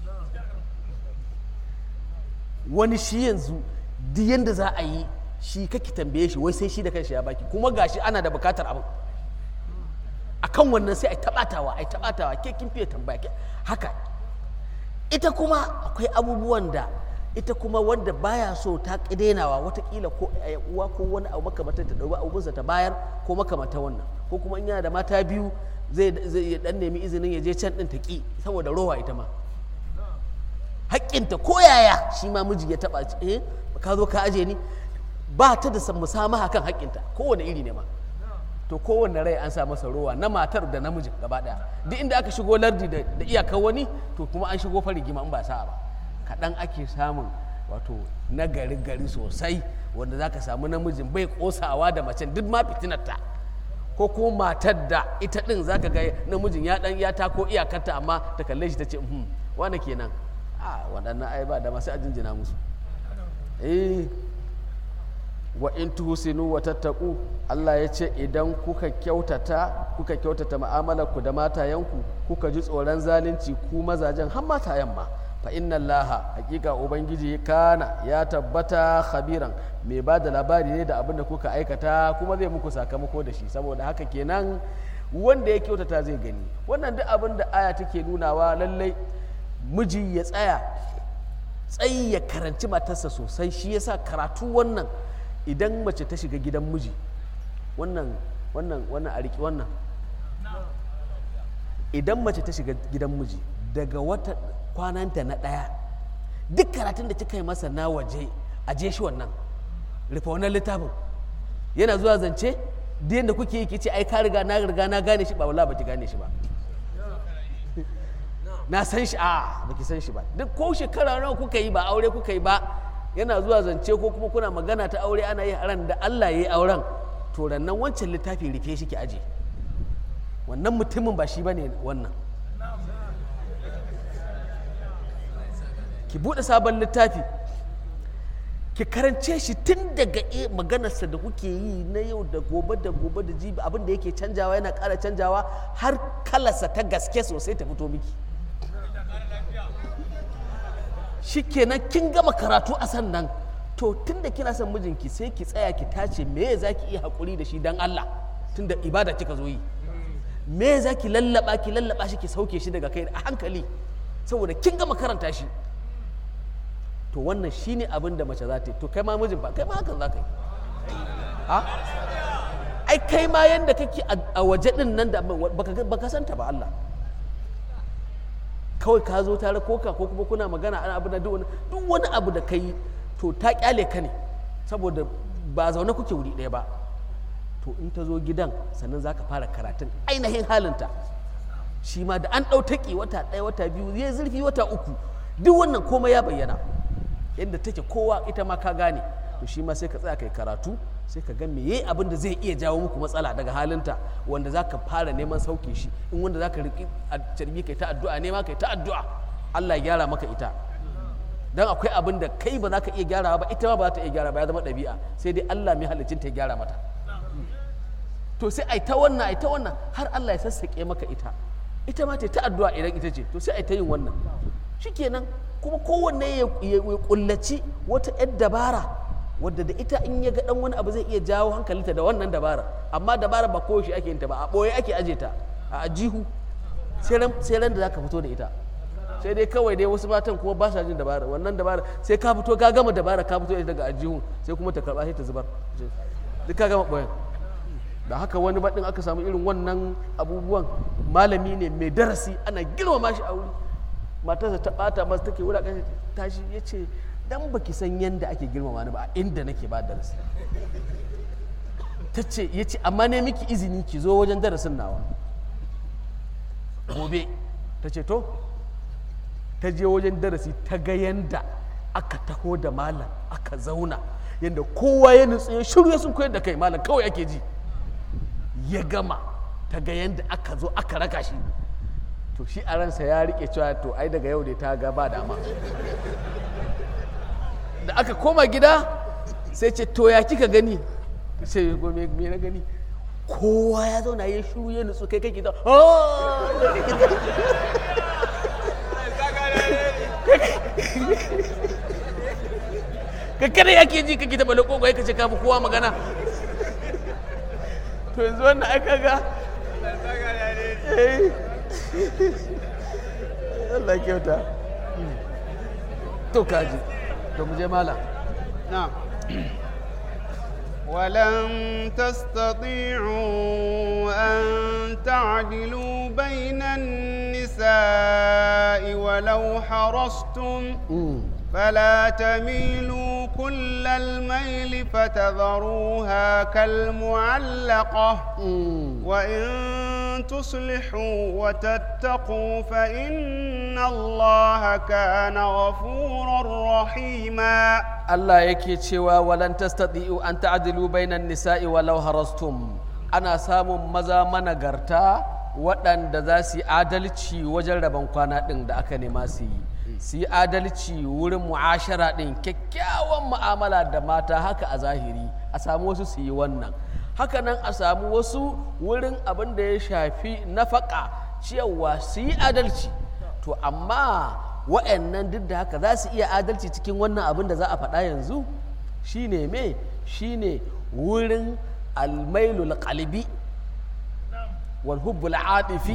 wani shi yanzu duk yanda za a yi shi kake tambaye shi wai sai shi da kanshi ya baki kuma gashi ana da bukatar abin akan wannan sai a taɓatawa a taɓatawa ke kin fiye tambaya haka ita kuma akwai abubuwan da ita kuma wanda baya so ta ƙidenawa watakila ko uwa ko wani abu makamantar ta ɗauki abubunsa ta bayar ko makamantar wannan ko kuma in yana da mata biyu zai zai dan nemi izinin ya je can ɗin ta ƙi saboda rowa ita ma haƙƙinta ko yaya shi ma miji ya taɓa eh ka zo ka aje ni ba ta da musamaha kan haƙƙinta kowane iri ne ma to kowane rai an sa masa rowa na matar da namijin gaba ɗaya duk inda aka shigo lardi da iyakar wani to kuma an shigo fa rigima in ba sa'a ba kaɗan ake samun wato na gari gari sosai wanda za ka samu namijin bai ƙosawa da macen duk ma fitinarta ko kuma matar da ita ɗin za ka ga namijin ya ɗan ya tako iyakarta amma ta kalle shi ta ce hmm wane kenan a waɗannan ai ba da masu ajinjina musu eh wa in tuhsinu wa tattaku Allah ya ce idan kuka kyautata kuka kyautata mu'amalarku da matayenku kuka ji tsoron zalunci ku mazajen har matayen ma fa inna allaha hakika ubangiji kana ya tabbata khabiran mai ba da labari ne da abin da kuka aikata kuma zai muku sakamako da shi saboda haka kenan wanda ya kyautata zai gani wannan duk abin da aya take nunawa lallai miji ya tsaya tsayi ya karanci matarsa sosai shi yasa karatu wannan idan mace ta shiga gidan miji wannan wannan wannan a riƙi wannan idan mace ta shiga gidan miji daga wata kwananta na ɗaya duk karatun da kika yi masa na waje a je shi wannan rufe wannan littafin yana zuwa zance da yadda kuke yi kice ai ka riga na riga na gane shi ba wala baki gane shi ba na san shi a baki san shi ba duk ko shekara nawa kuka yi ba aure kuka yi ba yana zuwa zance ko kuma kuna magana ta aure ana yi ran da Allah ya yi auren to rannan wancan littafi rufe shi ki aje wannan mutumin ba shi bane wannan ki buɗe sabon littafi ki karance shi tun daga maganarsa da kuke yi na yau da gobe da gobe da jibi abin da yake canjawa yana ƙara canjawa har kalarsa ta gaske sosai ta fito miki shi kenan kin gama karatu a sannan to tun da kina son mijinki sai ki tsaya ki tace me za ki iya haƙuri da shi don Allah tun da ibada kika zo yi me za ki lallaba ki lallaba shi ki sauke shi daga kai a hankali saboda kin gama karanta shi to wannan shine abin da mace za ta yi to kai ma mijin ba kai ma hakan za ka yi ha ai kai ma yanda kake a waje din nan da baka santa ba Allah kawai ka zo tare koka ko kuma kuna magana ana abu da duk wani abu da kai to ta kyale ka ne saboda ba zaune kuke wuri ɗaya ba to in ta zo gidan sannan za ka fara karatun ainihin halinta shi ma da an ɗau taƙi wata ɗaya wata biyu zai zurfi wata uku duk wannan komai ya bayyana yadda take kowa ita ma ka gane to shi ma sai ka tsaya kai karatu sai ka ga meye abin da zai iya jawo muku matsala daga halinta wanda za ka fara neman sauke shi in wanda za ka riƙi a carbi kai ta addu'a nema kai ta addu'a Allah ya gyara maka ita dan akwai abin da kai ba za ka iya gyarawa ba ita ma ba za ta iya gyara ba ya zama ɗabi'a sai dai Allah mai halicin ta gyara mata to sai ai ta wannan ai ta wannan har Allah ya sassaƙe maka ita ita ma ta ta addu'a idan ita ce to sai ai ta yin wannan shikenan kuma kowanne ya kullaci wata 'yar dabara wadda da ita in ya ga dan wani abu zai iya jawo hankalinta da wannan dabara amma dabara ba koyaushe ake yin ta ba a ɓoye ake aje ta a ajihu sai ran da zaka fito da ita sai dai kawai dai wasu matan kuma ba sa jin dabara wannan dabara sai ka fito ka gama dabara ka fito daga ajihu sai kuma ta karba sai ta zubar duk ka gama ɓoyen da haka wani baɗin aka samu irin wannan abubuwan malami ne mai darasi ana girmama shi a wuri matarsa ta ɓata masa take wulaƙanta tashi ya ce dan baki san yadda ake girmama ni ba a inda nake ba darasi ta ce ya ce amma ne miki izini ki zo wajen darasin nawa gobe ta ce to ta je wajen darasi ta ga yanda aka taho da malam aka zauna yadda kowa ya nutsu ya shiru sun koyar da kai malam kawai ake ji ya gama ta ga yanda aka zo aka raka shi to shi a ransa ya rike cewa to ai daga yau dai ta ga ba dama da aka koma gida sai ce to ya kika gani sai me me na gani kowa ya zauna ya shuru ya nutsu kai kake da ka kada yake ji kake taɓa lako ka ce kafi kowa magana to yanzu wannan aka ga Allah kyauta to kaji to mu je malam نعم ولن تستطيعوا أن تعدلوا بين النساء ولو حرصتم فلا تميلوا كل الميل فتذروها كالمعلقة وإن تصلحوا وتتقوا فإن الله كان غفورا رحيما Allah yake cewa walan tastati'u an ta'dilu bainan nisa'i walau harastum ana samun maza managarta waɗanda za su yi adalci wajen rabon kwana ɗin da aka nema su yi su yi adalci wurin mu'ashara ɗin kyakkyawan mu'amala da mata haka a zahiri a samu wasu su yi wannan haka nan a samu wasu wurin abin da ya shafi nafaka ciyarwa su yi adalci to amma wa'annan duk da haka za su iya adalci cikin wannan abin da za a faɗa yanzu shine me shine wurin almailul qalbi wal hubbul atifi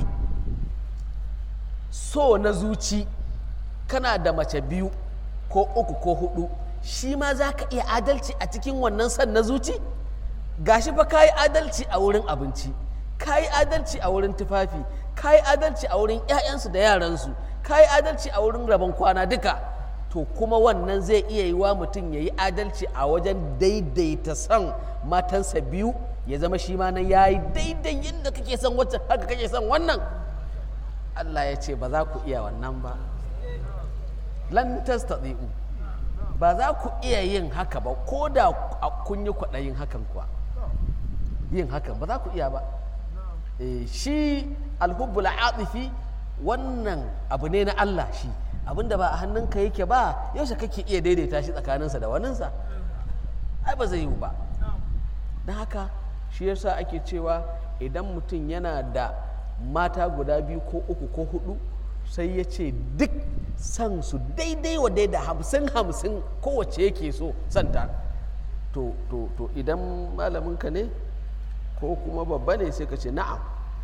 so na zuci kana da mace biyu ko uku ko hudu shi ma za ka iya adalci a cikin wannan san na zuci gashi fa ka yi adalci a wurin abinci ka yi adalci a wurin tufafi ka yi adalci a wurin 'ya'yansu da yaransu ka yi adalci a wurin rabon kwana duka to kuma wannan zai iya yi wa mutum ya yi adalci a wajen daidaita son matansa biyu ya zama shi ma nan ya yi daidai yadda kake son wacce haka kake son wannan Allah ya ce ba za ku iya wannan ba lan tastati'u ba za ku iya yin haka ba ko da kun yi kwaɗayin hakan kuwa yin hakan ba za ku iya ba Eh, shi alhubbul atifi wannan abu ne na Allah shi abinda ba a hannunka yake ba yaushe kake iya daidaita shi tsakaninsa da waninsa ai ba zai yiwu ba don haka shi yasa ake cewa idan mutum yana da mata guda biyu ko uku ko hudu sai ya ce duk san su daidai wa daida hamsin hamsin kowace yake so santa to, to, to idan malaminka ne ko kuma babba ne sai ka ce na'am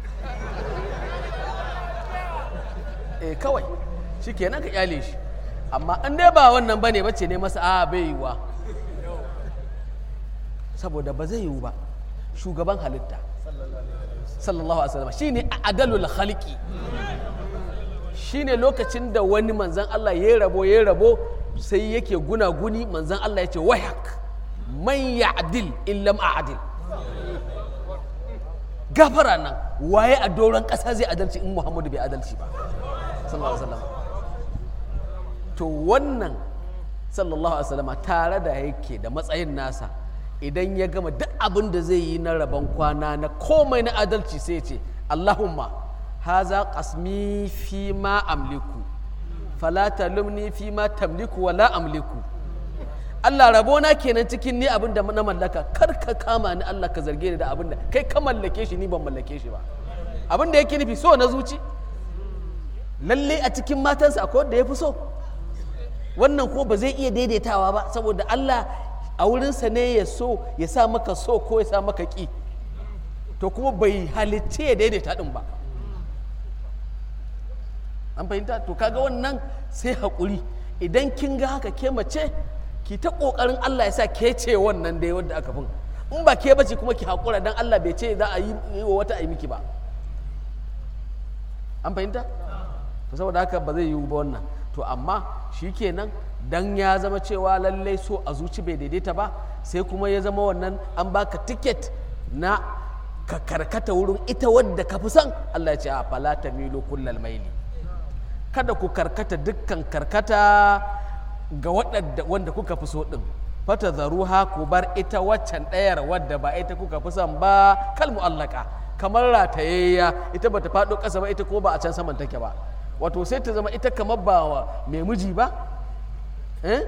eh kawai shi kenan ka kyale shi amma in dai ba wannan ba ne bace ne masa a bai yiwuwa saboda ba zai yiwu ba shugaban halitta sallallahu alaihi wasallam shine adalul khalqi shine lokacin da wani manzan Allah ya rabo ya rabo sai yake gunaguni manzan Allah ya ce wayak man ya'dil illam a'dil gafara nan waye a doron ƙasa zai adalci in Muhammadu bai adalci ba sallallahu alaihi wasallam to wannan sallallahu alaihi wasallam tare da yake da matsayin nasa idan ya gama duk abin da zai yi na rabon kwana na komai na adalci sai ya ce Allahumma haza qasmi fi ma amliku fala talumni fi ma tamliku wala amliku Allah rabona kenan cikin ni abin da na mallaka kar ka kama ni Allah ka zarge ni da abin da kai ka mallake shi ni ban mallake shi ba abin da yake nufi so na zuci lalle a cikin matansa akwai wanda ya fi so wannan ko ba zai iya daidaitawa ba saboda Allah a wurinsa ne ya so ya sa maka so ko ya sa maka ƙi to kuma bai halicce ya daidaita ɗin ba an fahimta to kaga wannan sai haƙuri idan kin ga haka ke mace ki ta ƙoƙarin Allah ya sa ke ce wannan dai wanda aka fin in ba ke bace kuma ki haƙura dan Allah bai ce za a yi wa wata a yi miki ba an fahimta to saboda haka ba zai yiwu ba wannan to amma shi kenan dan ya zama cewa lallai so a zuci bai daidaita ba sai kuma ya zama wannan an baka tiket na ka karkata wurin ita wadda ka fi son Allah ya ce a fala tamilu kullal maili kada ku karkata dukkan karkata ga waɗanda wanda kuka fi so ɗin fata zaruha ku bar ita waccan ɗayar wadda ba ita kuka fi son ba kal mu'allaka kamar ratayayya ita bata faɗo ƙasa ba ita ko ba a can saman take ba wato sai ta zama ita kamar ba mai miji ba eh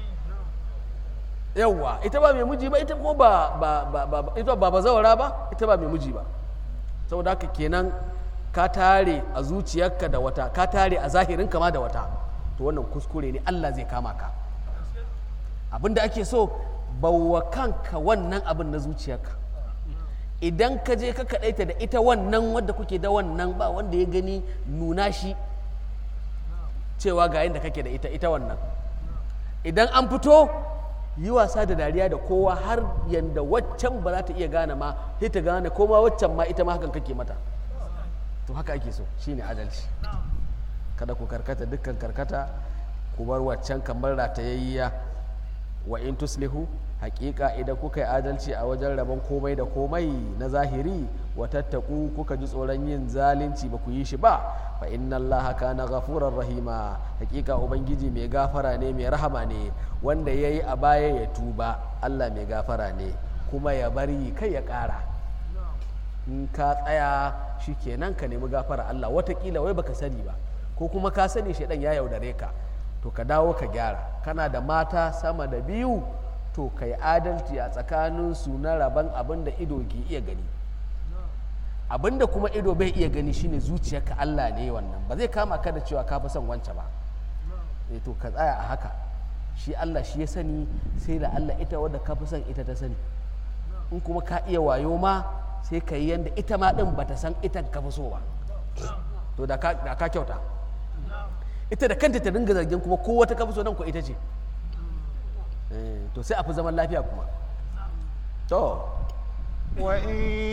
yawwa ita ba mai miji ba ita ko ba ba ba ba ita ba bazawara ba ita ba mai miji ba saboda haka kenan ka tare a zuciyarka da wata ka tare a zahirin kama da wata to wannan kuskure ne Allah zai kama ka abinda ake so bawa kanka wannan abin na zuciyarka idan ka je ka kaɗaita da ita wannan wadda kuke da wannan ba wanda ya gani nuna shi cewa ga yadda kake da ita ita wannan idan an fito yi wasa da dariya da kowa har yadda waccan ba za ta iya gane ma sai ta gane ko ma waccan ma ita ma hakan kake mata to haka ake so shine adalci kada ku karkata dukkan karkata ku bar waccan kamar ratayayya wa in tuslihu hakika idan kuka yi adalci a wajen rabon komai da komai na zahiri wa tattaku kuka ji tsoron yin zalunci ba ku yi shi ba fa inna Allah kana ghafurar rahima hakika ubangiji mai gafara ne mai rahama ne wanda yayi a baya ya tuba Allah mai gafara ne kuma ya bari kai ya ƙara in ka tsaya shikenan ka nemi gafara Allah watakila wai baka sani ba ko kuma ka sani shaidan ya yaudare ka to ka dawo ka gyara kana da mata sama da biyu to ka yi adalci a tsakanin su na rabon abin da ido ke iya gani abin da kuma ido bai iya gani shine zuciyarka Allah ne wannan ba zai kama ka da cewa ka fi son wance ba eh to ka tsaya a haka shi Allah shi ya sani sai da Allah ita wadda ka fi son ita ta sani in kuma ka iya wayo ma sai ka yi yadda ita ma din bata san ita ka fi so ba to da ka da ka kyauta ita da kanta ta dinga zargin kuma ko wata ka fi so nan ko ita ce Eh, to sai a fi zaman lafiya kuma to وإن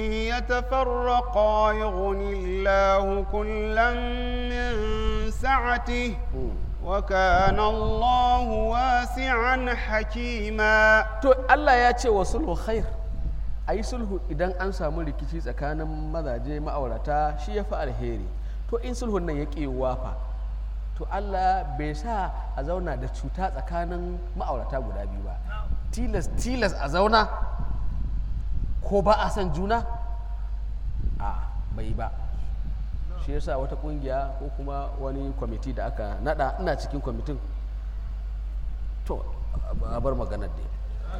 يتفرقا يغن الله كلا من سعته وكان الله واسعا حكيما to Allah ya ce wa sulhu khair a yi sulhu idan an samu rikici tsakanin mazaje ma'aurata shi ya fi alheri to in sulhun nan ya ƙi wafa to Allah bai sa a zauna da cuta tsakanin ma'aurata guda biyu ba tilas tilas a zauna ko ba a son juna a bai ba shi yasa wata kungiya ko kuma wani kwamiti da aka nada ina cikin kwamitin to a bar maganar dai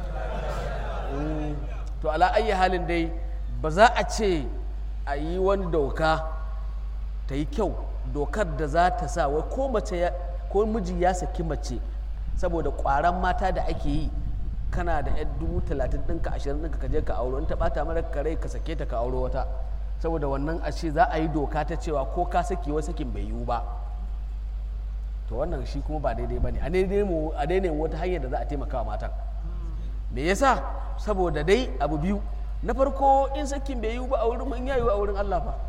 Mm, to ala ayi halin dai ba za a ce a yi wani doka ta yi kyau dokar da za ta sa wai ko mace ya- ko miji ya saki mace saboda kwaran mata da ake yi kana da yan dubu talatin ɗinka ashirin ɗinka ka je ka auro in ta ɓata mara kare ka sake ta ka auro wata saboda wannan a ce za a yi doka ta cewa ko ka saki wa sakin bai yiwu ba to wannan shi kuma ba daidai ba ne a daidai mu a daidai wata hanyar da za a taimaka wa matan me yasa saboda dai abu biyu na farko in sakin bai yiwu ba a wurin in ya yiwu a wurin Allah fa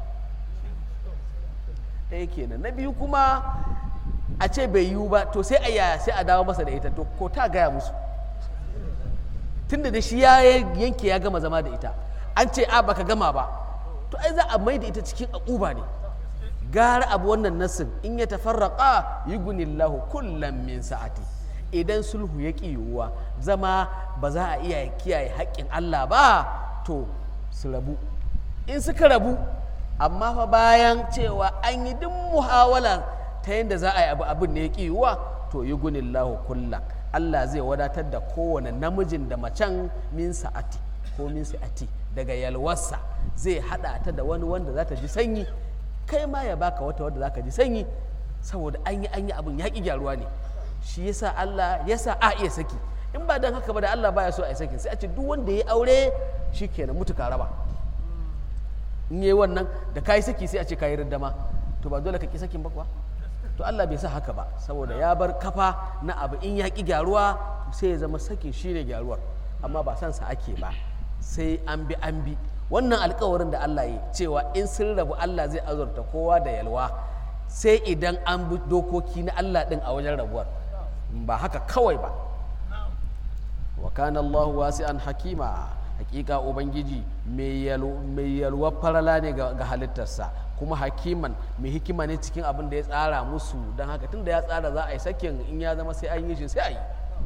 ɗaya kenan na biyu kuma a ce bai yiwu ba to sai a yaya sai a dawo masa da ita to ko ta gaya musu tunda da shi ya yanke ya gama zama da ita an ce a baka gama ba to ai za a mai da ita cikin akuba ne gara abu wannan nassin in ya tafarraqa yughnillahu kullam min sa'ati idan sulhu ya ƙi yiwuwa zama ba za a iya kiyaye haƙƙin Allah ba to su rabu in suka rabu amma fa bayan cewa an yi duk muhawala ta yadda za a yi abu abin da ya ƙi yiwuwa to yughnillahu kullam Allah zai wadatar da kowane namijin da macen min sa'ati ko min sa'ati daga yalwarsa zai haɗa ta da wani wanda za ta ji sanyi kai ma ya baka wata wadda za ka ji sanyi saboda an yi an yi abin ya ƙi gyaruwa ne shi yasa Allah yasa a iya saki in ba don haka ba da Allah baya so a yi saki sai a ce duk wanda ya aure shi kenan mutu ka raba in yi wannan da ka yi saki sai a ce ka yi riddama to ba dole ka ƙi sakin ba kuwa to Allah bai sa haka ba saboda ya bar kafa na abu in ya ƙi gyaruwa sai ya zama sakin shi ne gyaruwar amma ba san sa ake ba sai an bi an bi wannan alkawarin da Allah yi cewa in sun rabu Allah zai azurta kowa da yalwa sai idan an bi dokoki na Allah din a wajen rabuwar ba haka kawai ba wa kana Allahu wasi'an hakima hakika ubangiji mai yalwar farala ne ga halittarsa kuma hakiman mai hikima ne cikin abin da ya tsara musu don haka tun da ya tsara za a yi sakin in ya zama sai an yi shi sai a yi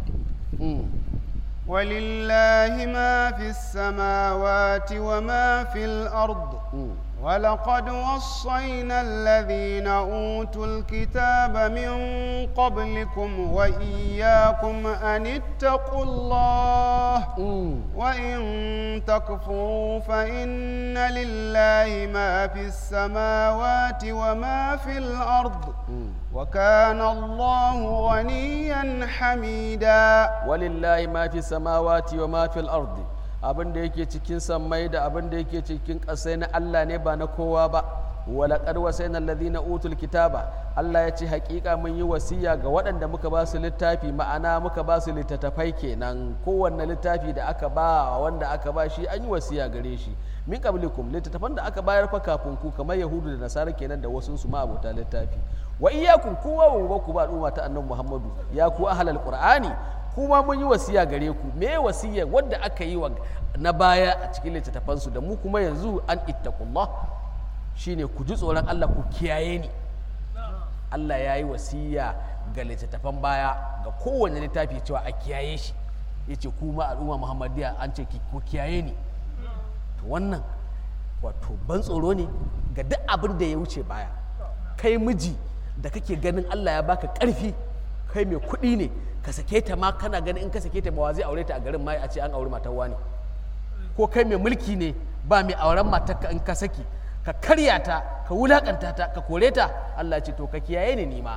ولله ما في السماوات وما في الأرض ولقد وصينا الذين أوتوا الكتاب من قبلكم وإياكم أن اتقوا الله وإن تكفروا فإن لله ما في السماوات وما في الأرض وكان الله غنيا حميدا ولله ما في السماوات وما في الأرض abin da yake cikin sammai da abin da yake cikin ƙasai na Allah ne ba na kowa ba walaƙar wasai na na utul kitaba Allah ya ce haƙiƙa mun yi wasiya ga waɗanda muka ba su littafi ma'ana muka ba su littattafai kenan kowanne littafi da aka ba wanda aka ba shi an yi wasiya gare shi min qablikum littattafan da aka bayar fa kafin ku kamar yahudu da nasara kenan da wasu su ma abota littafi wa iyyakum kowa wa ku ba al'umma ta annabi Muhammadu ya ku ahlal qur'ani kuma mun yi wasiya gare ku me wasiyar wadda aka yi wa na baya a cikin littattafansu da mu kuma yanzu an ittaqullah shine ku ji tsoron Allah ku kiyaye ni Allah ya yi wasiya ga littattafan baya ga kowane littafi cewa a kiyaye shi ya ce kuma al'umma muhammadiya an ce ku kiyaye ni to wannan wato ban tsoro ne ga duk abin da ya wuce baya kai miji da kake ganin Allah ya baka ƙarfi kai mai kuɗi ne ka sake ta ma kana ganin in ka sake ta ba zai aure ta a garin ma a ce an aure matar wani ko kai mai mulki ne ba mai auren matar ka in ka saki ka karya ta ka wulakanta ta ka kore ta Allah ce to ka kiyaye ni nima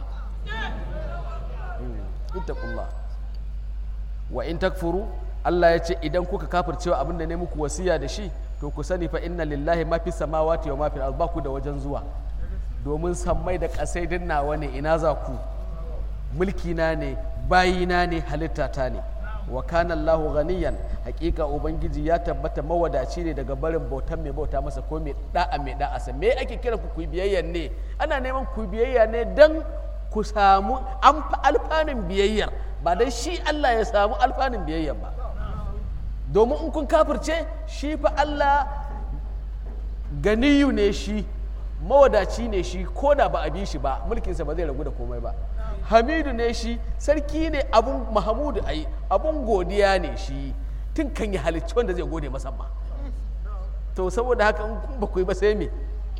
ittaqullah wa in takfuru Allah ya ce idan kuka kafircewa abin da ne muku wasiya da shi to ku sani fa inna lillahi ma fi samawati wa ma fi ba ku da wajen zuwa domin sammai da kasai din nawa ne ina za ku mulki na ne bayina ne halitta ta ne wa kana Allahu ghaniyan hakika ubangiji ya tabbata mawadaci ne daga barin bautan mai bauta masa ko mai da'a mai da'a sa me ake kira ku kuyi biyayya ne ana neman ku biyayya ne dan ku samu alfanun biyayyar ba dan shi Allah ya samu alfanun biyayyar ba domin in kun kafirce shi fa Allah ganiyu ne shi mawadaci ne shi ko da ba a bi shi ba mulkinsa ba zai ragu da komai ba hamidu ne shi sarki ne abun mahamudu ai abun godiya ne shi tun kan yi halicci wanda zai gode masa ma to saboda haka in ba ku yi ba sai me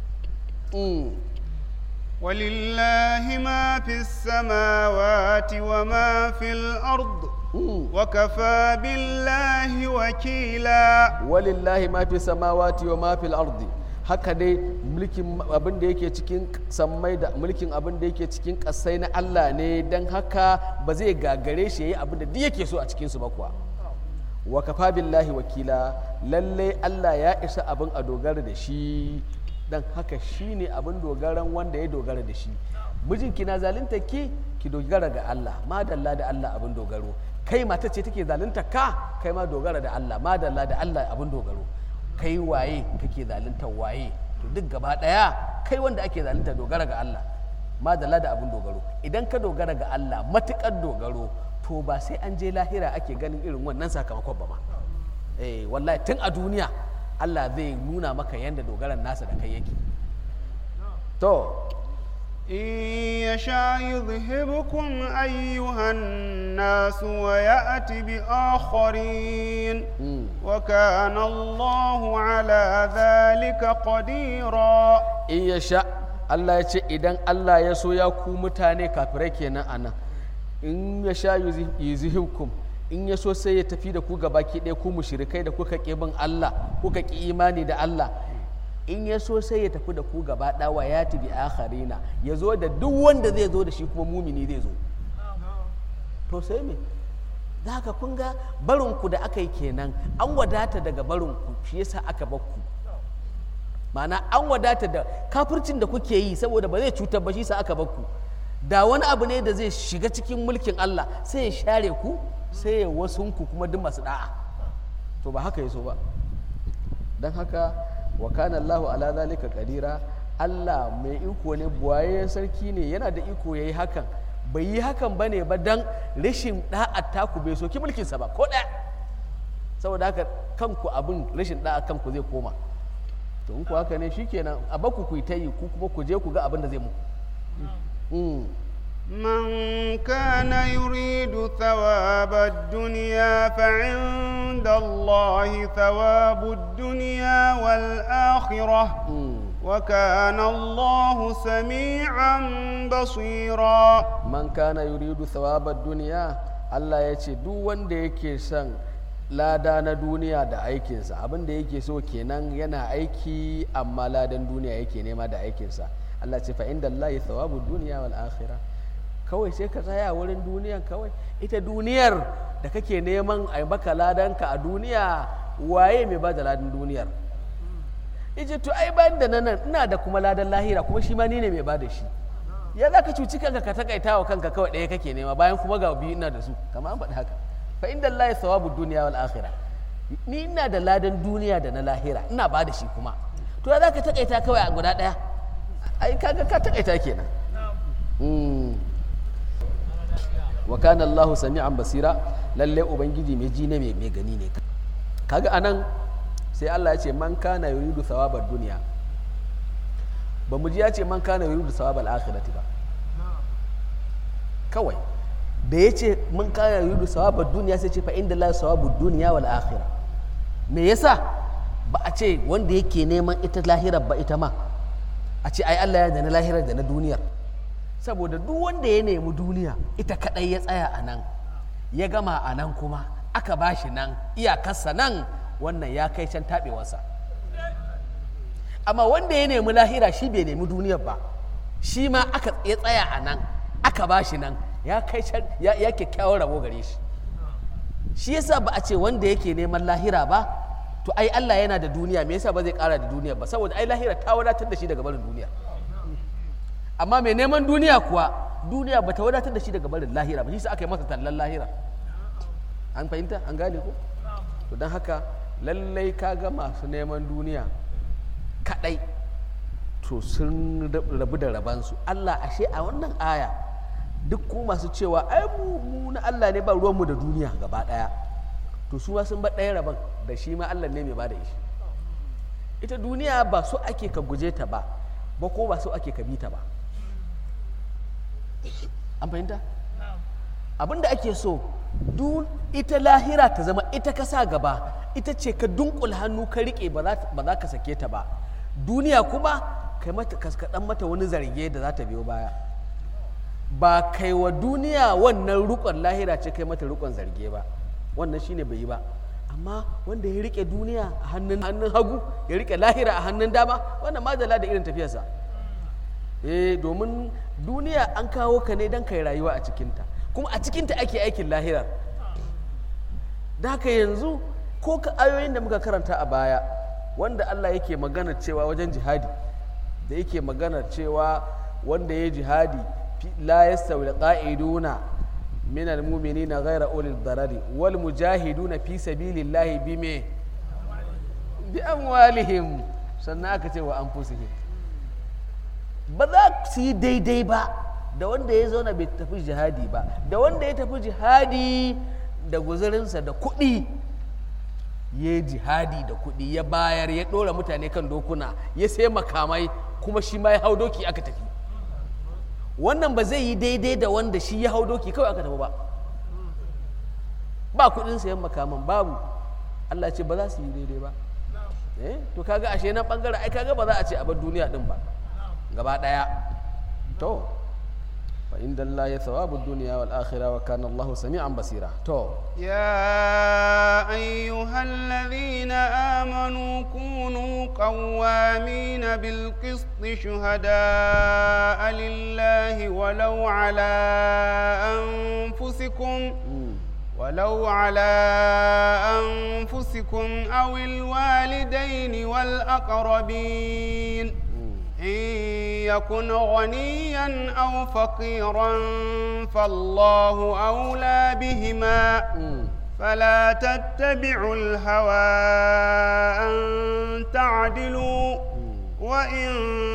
ولله ما في السماوات وما في الأرض وكفى بالله وكيلا ولله ما في السماوات وما في الأرض haka dai mulkin abin da yake cikin sammai da mulkin abin da yake cikin ƙasai na Allah ne don haka ba zai gagare shi yayi abin da duk yake so a cikin su ba kuwa wa kafa billahi wakila lalle Allah ya isa abin a dogara da shi dan haka shine abin dogaran wanda ya dogara da shi mijinki na zalunta ki ki dogara ga Allah madalla da Allah abin dogaro kai mata ce take zalunta ka kai ma dogara da Allah madalla da Allah abin dogaro kai waye kake zalunta waye to duk gaba daya kai wanda ake zalunta dogara ga Allah madalla da abin dogaro idan ka dogara ga Allah matukar dogaro to ba sai an je lahira ake ganin irin wannan sakamakon ba ma eh wallahi tun a duniya Allah zai nuna maka yadda dogaran nasa da kai yake to إن يشاء يذهبكم أيها الناس ويأت بآخرين وكان الله على ذلك قديرا إن يشاء Allah ya ce idan Allah ya so ya ku mutane kafirai kenan a nan in ya sha yuzihibkum in ya so sai ya tafi da ku gabaki ɗaya ku mushrikai da kuka ƙi bin Allah kuka ƙi imani da Allah in ya so sai ya tafi da ku gaba ɗawa ya tabi akharina ya zo da duk wanda zai zo da shi kuma mumini zai zo to sai me da haka kun ga barinku da aka yi kenan an wadata daga barinku shi yasa aka bakku ma'ana an wadata da kafircin da kuke yi saboda ba zai cutar ba shi sa aka bakku da wani abu ne da zai shiga cikin mulkin Allah sai ya share ku sai ya wasunku kuma duk masu da'a to ba haka ya so ba don haka wa kana Allahu ala zalika qadira Allah mai iko ne buwaye sarki ne yana da iko yayi hakan bai yi hakan bane ba dan rashin da'a taku bai soki mulkin sa ba ko ɗaya saboda haka kanku abin rashin da'a kanku zai koma to in ku haka ne shikenan a baku ku ta yi ku kuma ku je ku ga abin da zai muku من كان يريد ثواب الدنيا فعند الله ثواب الدنيا والآخرة وكان الله سميعا بصيرا من كان يريد ثواب الدنيا الله يce duk wanda yake son lada na duniya da aikinsa abin da yake so kenan yana aiki amma ladan duniya yake nema da aikinsa Allah ce fa inda Allah thawabu duniya wal akhirah kawai sai ka tsaya wurin duniyan kawai ita duniyar da kake neman a baka ladanka a duniya waye mai ba da ladan duniyar ije to ai bayan da nan ina da kuma ladan lahira kuma shi ma ni ne mai ba da shi ya za ka cuci kanka ka takaita wa kanka kawai ɗaya kake nema bayan kuma ga biyu ina da su kamar an faɗi haka fa inda Allah ya sawabu duniya wal akhirah ni ina da ladan duniya da na lahira ina ba da shi kuma to ya za ka takaita kawai a guda ɗaya ai kaga ka takaita kenan wa kana Allahu sami'an basira lalle ubangiji mai ji ne mai mai gani ne kaga anan sai Allah ya ce man kana yuridu thawabad dunya ba mu ji ya ce man kana yuridu thawabal akhirati ba kawai da ya ce mun kana yuridu thawabad dunya sai ce fa inda la thawabud dunya wal akhirah me yasa ba a ce wanda yake neman ita lahirar ba ita ma a ce ai Allah ya da na lahirar da na duniyar saboda duk wanda ya nemi duniya ita kadai ya tsaya a nan ya gama a nan kuma aka ba shi nan iyakarsa nan wannan ya kai can taɓewarsa amma wanda ya nemi lahira shi bai nemi duniyar ba shi ma aka ya tsaya a nan aka ba shi nan ya kai can ya, ya kyakkyawar rabo gare shi shi yasa ba a ce wanda yake neman lahira ba to ai Allah yana da duniya me yasa ba zai kara da duniya ba saboda ai lahira ta wadatar da shi daga barin duniya amma mai neman duniya kuwa duniya ba ta wadatar da shi daga barin lahira ba shi sa aka yi masa tallan lahira an fahimta an gane ko to don haka lallai ka ga masu neman duniya kadai to sun rabu da rabansu Allah ashe a wannan aya duk ku masu cewa ai mu mu na Allah ne ba ruwanmu da duniya gaba daya to su ma sun ba ɗaya rabon da shi ma Allah ne mai ba da shi ita duniya ba so ake ka guje ta ba ba ko ba so ake ka bi ta ba an fahimta abin da ake so dun ita lahira ta zama ita ka sa gaba ita ce ka dunkul hannu ka rike ba za ka sake ta ba duniya kuma kai mata kaskaɗan mata wani zarge da za ta biyo baya ba kai wa duniya wannan rukon lahira ce kai mata rukon zarge ba wannan shine bai yi ba amma wanda ya rike duniya a hannun hannun hagu ya rike lahira a hannun dama wannan madala da irin tafiyarsa eh domin duniya an kawo ka ne don kai rayuwa a cikinta kuma a cikinta ake aikin lahirar da haka yanzu ko ka ayoyin da muka karanta a baya wanda Allah yake magana cewa wajen jihadi da yake magana cewa wanda ya jihadi la yastawi qa'iduna min almu'minina ghayra ulil darari wal mujahiduna fi sabilillahi bime bi amwalihim sannan aka ce wa anfusihim ba za su yi daidai ba da wanda ya zauna bai tafi jihadi ba da wanda ya tafi jihadi da guzurinsa da kuɗi ya yi jihadi da kuɗi ya bayar ya ɗora mutane kan dokuna ya sai makamai kuma shi ma ya hau doki aka tafi wannan ba zai yi daidai da wanda shi ya hau doki kawai aka tafi ba ba kuɗin sayan makaman babu Allah ce ba za su yi daidai ba eh to kaga ashe na bangare ai kaga ba za a ce a bar duniya din ba gaba ɗaya to fa inda Allah ya thawabu duniya wal akhirah wa kana Allah sami'an basira to يا أيها الذين آمنوا كونوا قوامين بالقسط شهداء لله ولو على أنفسكم ولو على أنفسكم أو الوالدين والأقربين إن يكن غنيا أو فقيرا فالله أولى بهما فلا تتبعوا الهوى أن تعدلوا وإن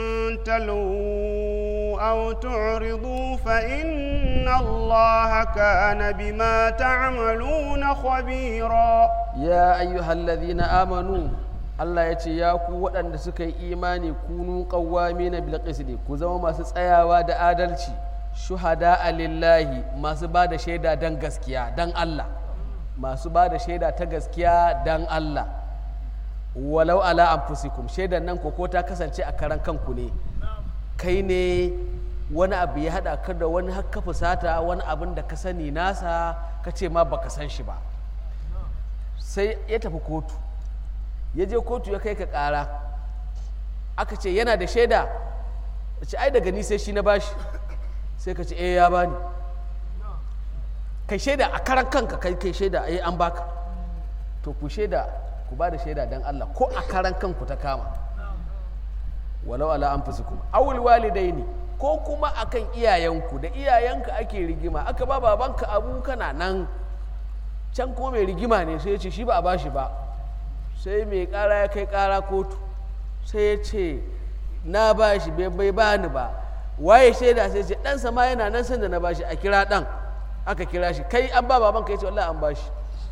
تلوا أو تعرضوا فإن الله كان بما تعملون خبيرا ya ayyuhal ladhina amanu Allah ya ce ya ku waɗanda suka yi imani kunu qawwamina bil qisti ku zama masu tsayawa da adalci shuhada lillahi masu ba da shaida dan gaskiya dan Allah masu ba da shaida ta gaskiya dan Allah walau ala anfusikum shaidan nan ko ta kasance a karan kanku ne kai ne wani abu ya haɗa ka da wani haka fusata wani abin da ka sani nasa ka ce ma baka san shi ba sai ya tafi kotu ya je kotu ya kai ka ƙara aka ce yana da shaida ce ai daga ni sai shi na bashi sai ka ce eh ya bani kai shaida a karan kanka kai kai shaida eh an baka to ku shaida ku ba da shaida don Allah ko a karan kanku ta kama walau ala anfusikum awul walidaini ko kuma akan iyayenku da iyayenka ake rigima aka ba babanka abu kana nan can kuma mai rigima ne sai ya ce shi ba a bashi ba sai mai kara ya kai kara kotu sai ya ce na bashi bai bai bani ba waye shaida sai ce ɗansa ma yana nan sanda na bashi a kira ɗan aka kira shi kai an ba baban ka yace wallahi an ba shi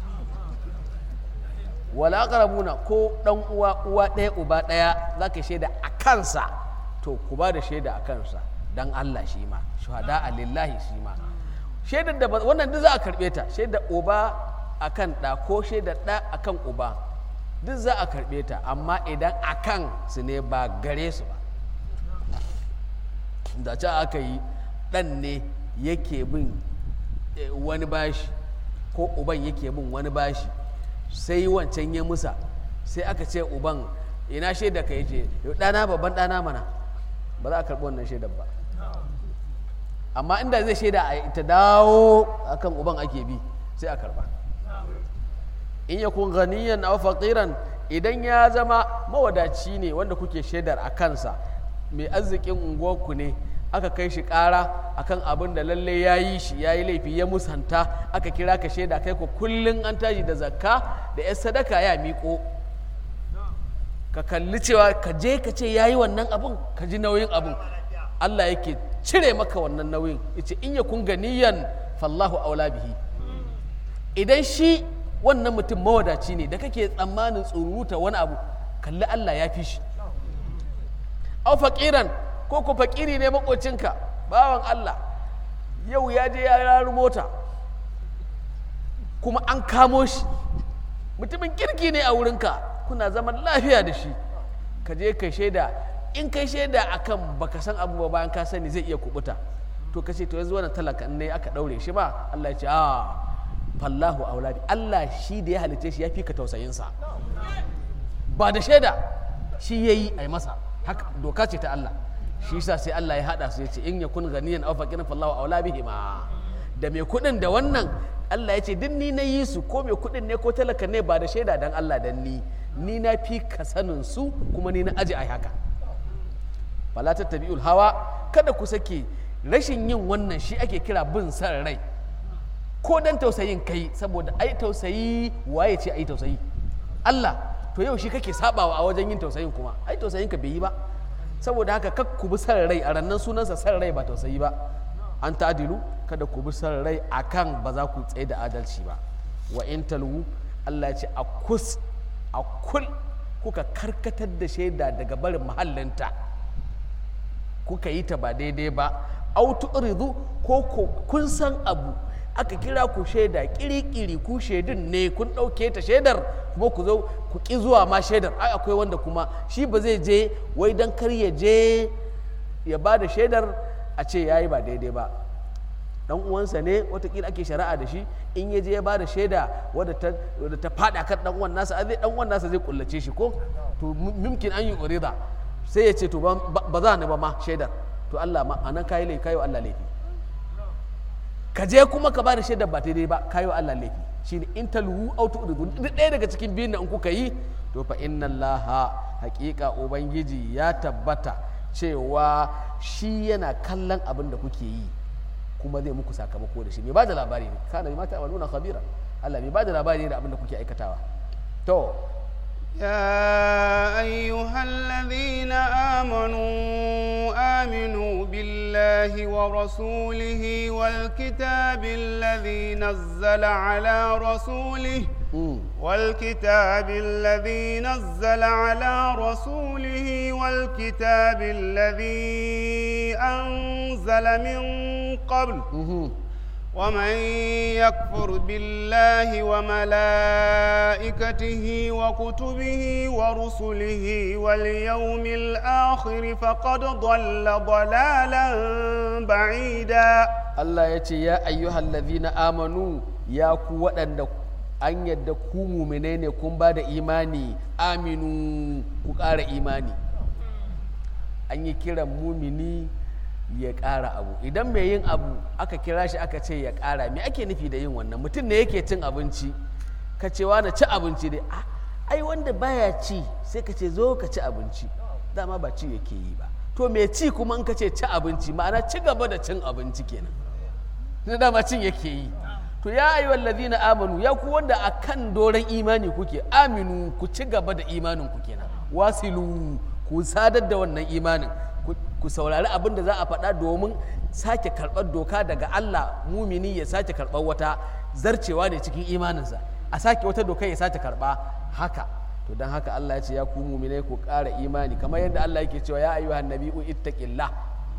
wala aqrabuna ko dan uwa uwa ɗaya uba ɗaya zaka shaida a kansa to ku ba da shaida a kansa dan Allah shi ma shuhada lillahi shi ma shaidar da ba- wannan duk za a karɓe ta shaidar uba akan ɗa ko shaidar ɗa akan uba duk za a karɓe ta amma idan akan su ne ba gare su ba da ce aka yi ɗan ne yake bin eh, wani bashi ko uban yake bin wani bashi sai wancan ya musa sai aka ce uban ina shaida ka yace "Yau ɗana babban ɗana mana ba za a karɓi wannan shaidar ba amma inda zai shaida a ita dawo akan uban ake bi sai a karɓa in yakun ganiyan aw faqiran idan ya zama mawadaci ne wanda kuke shaidar a kansa mai arzikin unguwarku ne aka kai shi ƙara akan abin da lalle ya yi shi ya yi laifi ya musanta aka kira ka shaida kai ku kullum an tashi da zakka da 'yar sadaka ya miƙo ka kalli cewa ka je ka ce ya yi wannan abin ka ji nauyin abin Allah yake cire maka wannan nauyin yace in yakun ganiyan fallahu aula bihi idan shi wannan mutum mawadaci ne da kake tsammanin tsuruta wani abu kalli Allah ya fi shi au faƙiran ko ku faƙiri ne makocinka bawan Allah yau ya je ya raru mota kuma an kamo shi mutumin kirki ne a wurinka kuna zaman lafiya da shi ka je kai shaida in kai shaida akan baka san abu ba bayan ka sani zai iya kubuta to ka ce to yanzu wannan talaka ne aka daure shi ba Allah ya ce a fallahu auladi Allah shi da ya halice shi ya fi ka tausayinsa ba da shaida shi ya yi a yi masa haka doka ce ta Allah shi sa sai Allah ya haɗa su ya ce in ya kun ganiyan aw faqiran fallahu aula bihima da mai kuɗin da wannan Allah ya ce duk ni na yi su ko mai kuɗin ne ko talaka ne ba da shaida dan Allah dan ni ni na fi ka sanin su kuma ni na aji ai haka fala tattabi'ul hawa kada ku sake rashin yin wannan shi ake kira bin san rai ko dan tausayin kai saboda ai tausayi waye ce ai tausayi Allah to yau shi kake sabawa a wajen yin tausayin kuma ai tausayin ka bai yi ba saboda haka kak ku bi san rai a rannan sunansa san rai ba tausayi ba an ta'dilu kada ku bi san rai akan ba za ku tsaye da adalci ba wa in talwu Allah ya ce a kus a kul kuka karkatar da shaida daga barin mahallinta kuka yi ta ba daidai ba autu uridu ko kun san abu aka kira ku shaida kiri-kiri ku shaidun ne kun ɗauke ta shaidar kuma ku zo ku ƙi zuwa ma shaidar ai akwai wanda kuma shi ba zai je wai don kar ya je ya ba da shaidar a ce ya yi ba daidai ba dan uwansa ne watakila ake shari'a da shi in ya je ya ba da shaida wadda ta faɗa kan dan uwan nasa zai dan uwan nasa zai kullace shi ko to mumkin an yi urida sai ya ce to ba za ni ba ma shaidar to Allah ma anan kayi laifi kayi wa Allah laifi ka je kuma ka bada shaidar ba daidai ba kayi wa Allah laifi shine in talwu aw tu'ridu duk ɗaya daga cikin biyun da in kuka yi to fa inna Allah haƙiƙa ubangiji ya tabbata cewa shi yana kallon abin da kuke yi kuma zai muku sakamako da shi mai bada labari ne kana ma ta'maluna khabira Allah mai bada labari ne da abin da kuke aikatawa to يا أيها الذين آمنوا آمنوا بالله ورسوله والكتاب الذي نزل على رسوله والكتاب الذي نزل على رسوله والكتاب الذي أنزل من قبل ومن يكفر بالله وملائكته وكتبه ورسله واليوم الآخر فقد ضل ضلالا بعيدا الله يتي يا أيها الذين آمنوا يا قوة an yadda ku mumine ne kun ba da imani aminu ku ƙara imani an yi kiran mumini ya ƙara abu idan mai yin abu aka kira shi aka ce ya ƙara me ake nufi da yin wannan mutum ne yake cin abinci ka ce na ci abinci dai ai wanda baya ci sai ka ce zo ka ci abinci dama ba ci yake yi ba to mai ci kuma in ka ce ci abinci ma'ana ci gaba da cin abinci kenan na dama cin yake yi to ya ayi wallazina amanu ya ku wanda akan doron imani kuke aminu ku ci gaba da imanin ku kenan wasilu ku sadar da wannan imanin ku saurari abin da za a faɗa domin sake karɓar doka daga Allah mumini ya sake karɓar wata zarcewa ne cikin imaninsa a sake wata doka ya sake karɓa haka to don haka Allah ya ce ya ku muminai ku ƙara imani kamar yadda Allah yake cewa ya ayyuhan nabi'u ittaqillah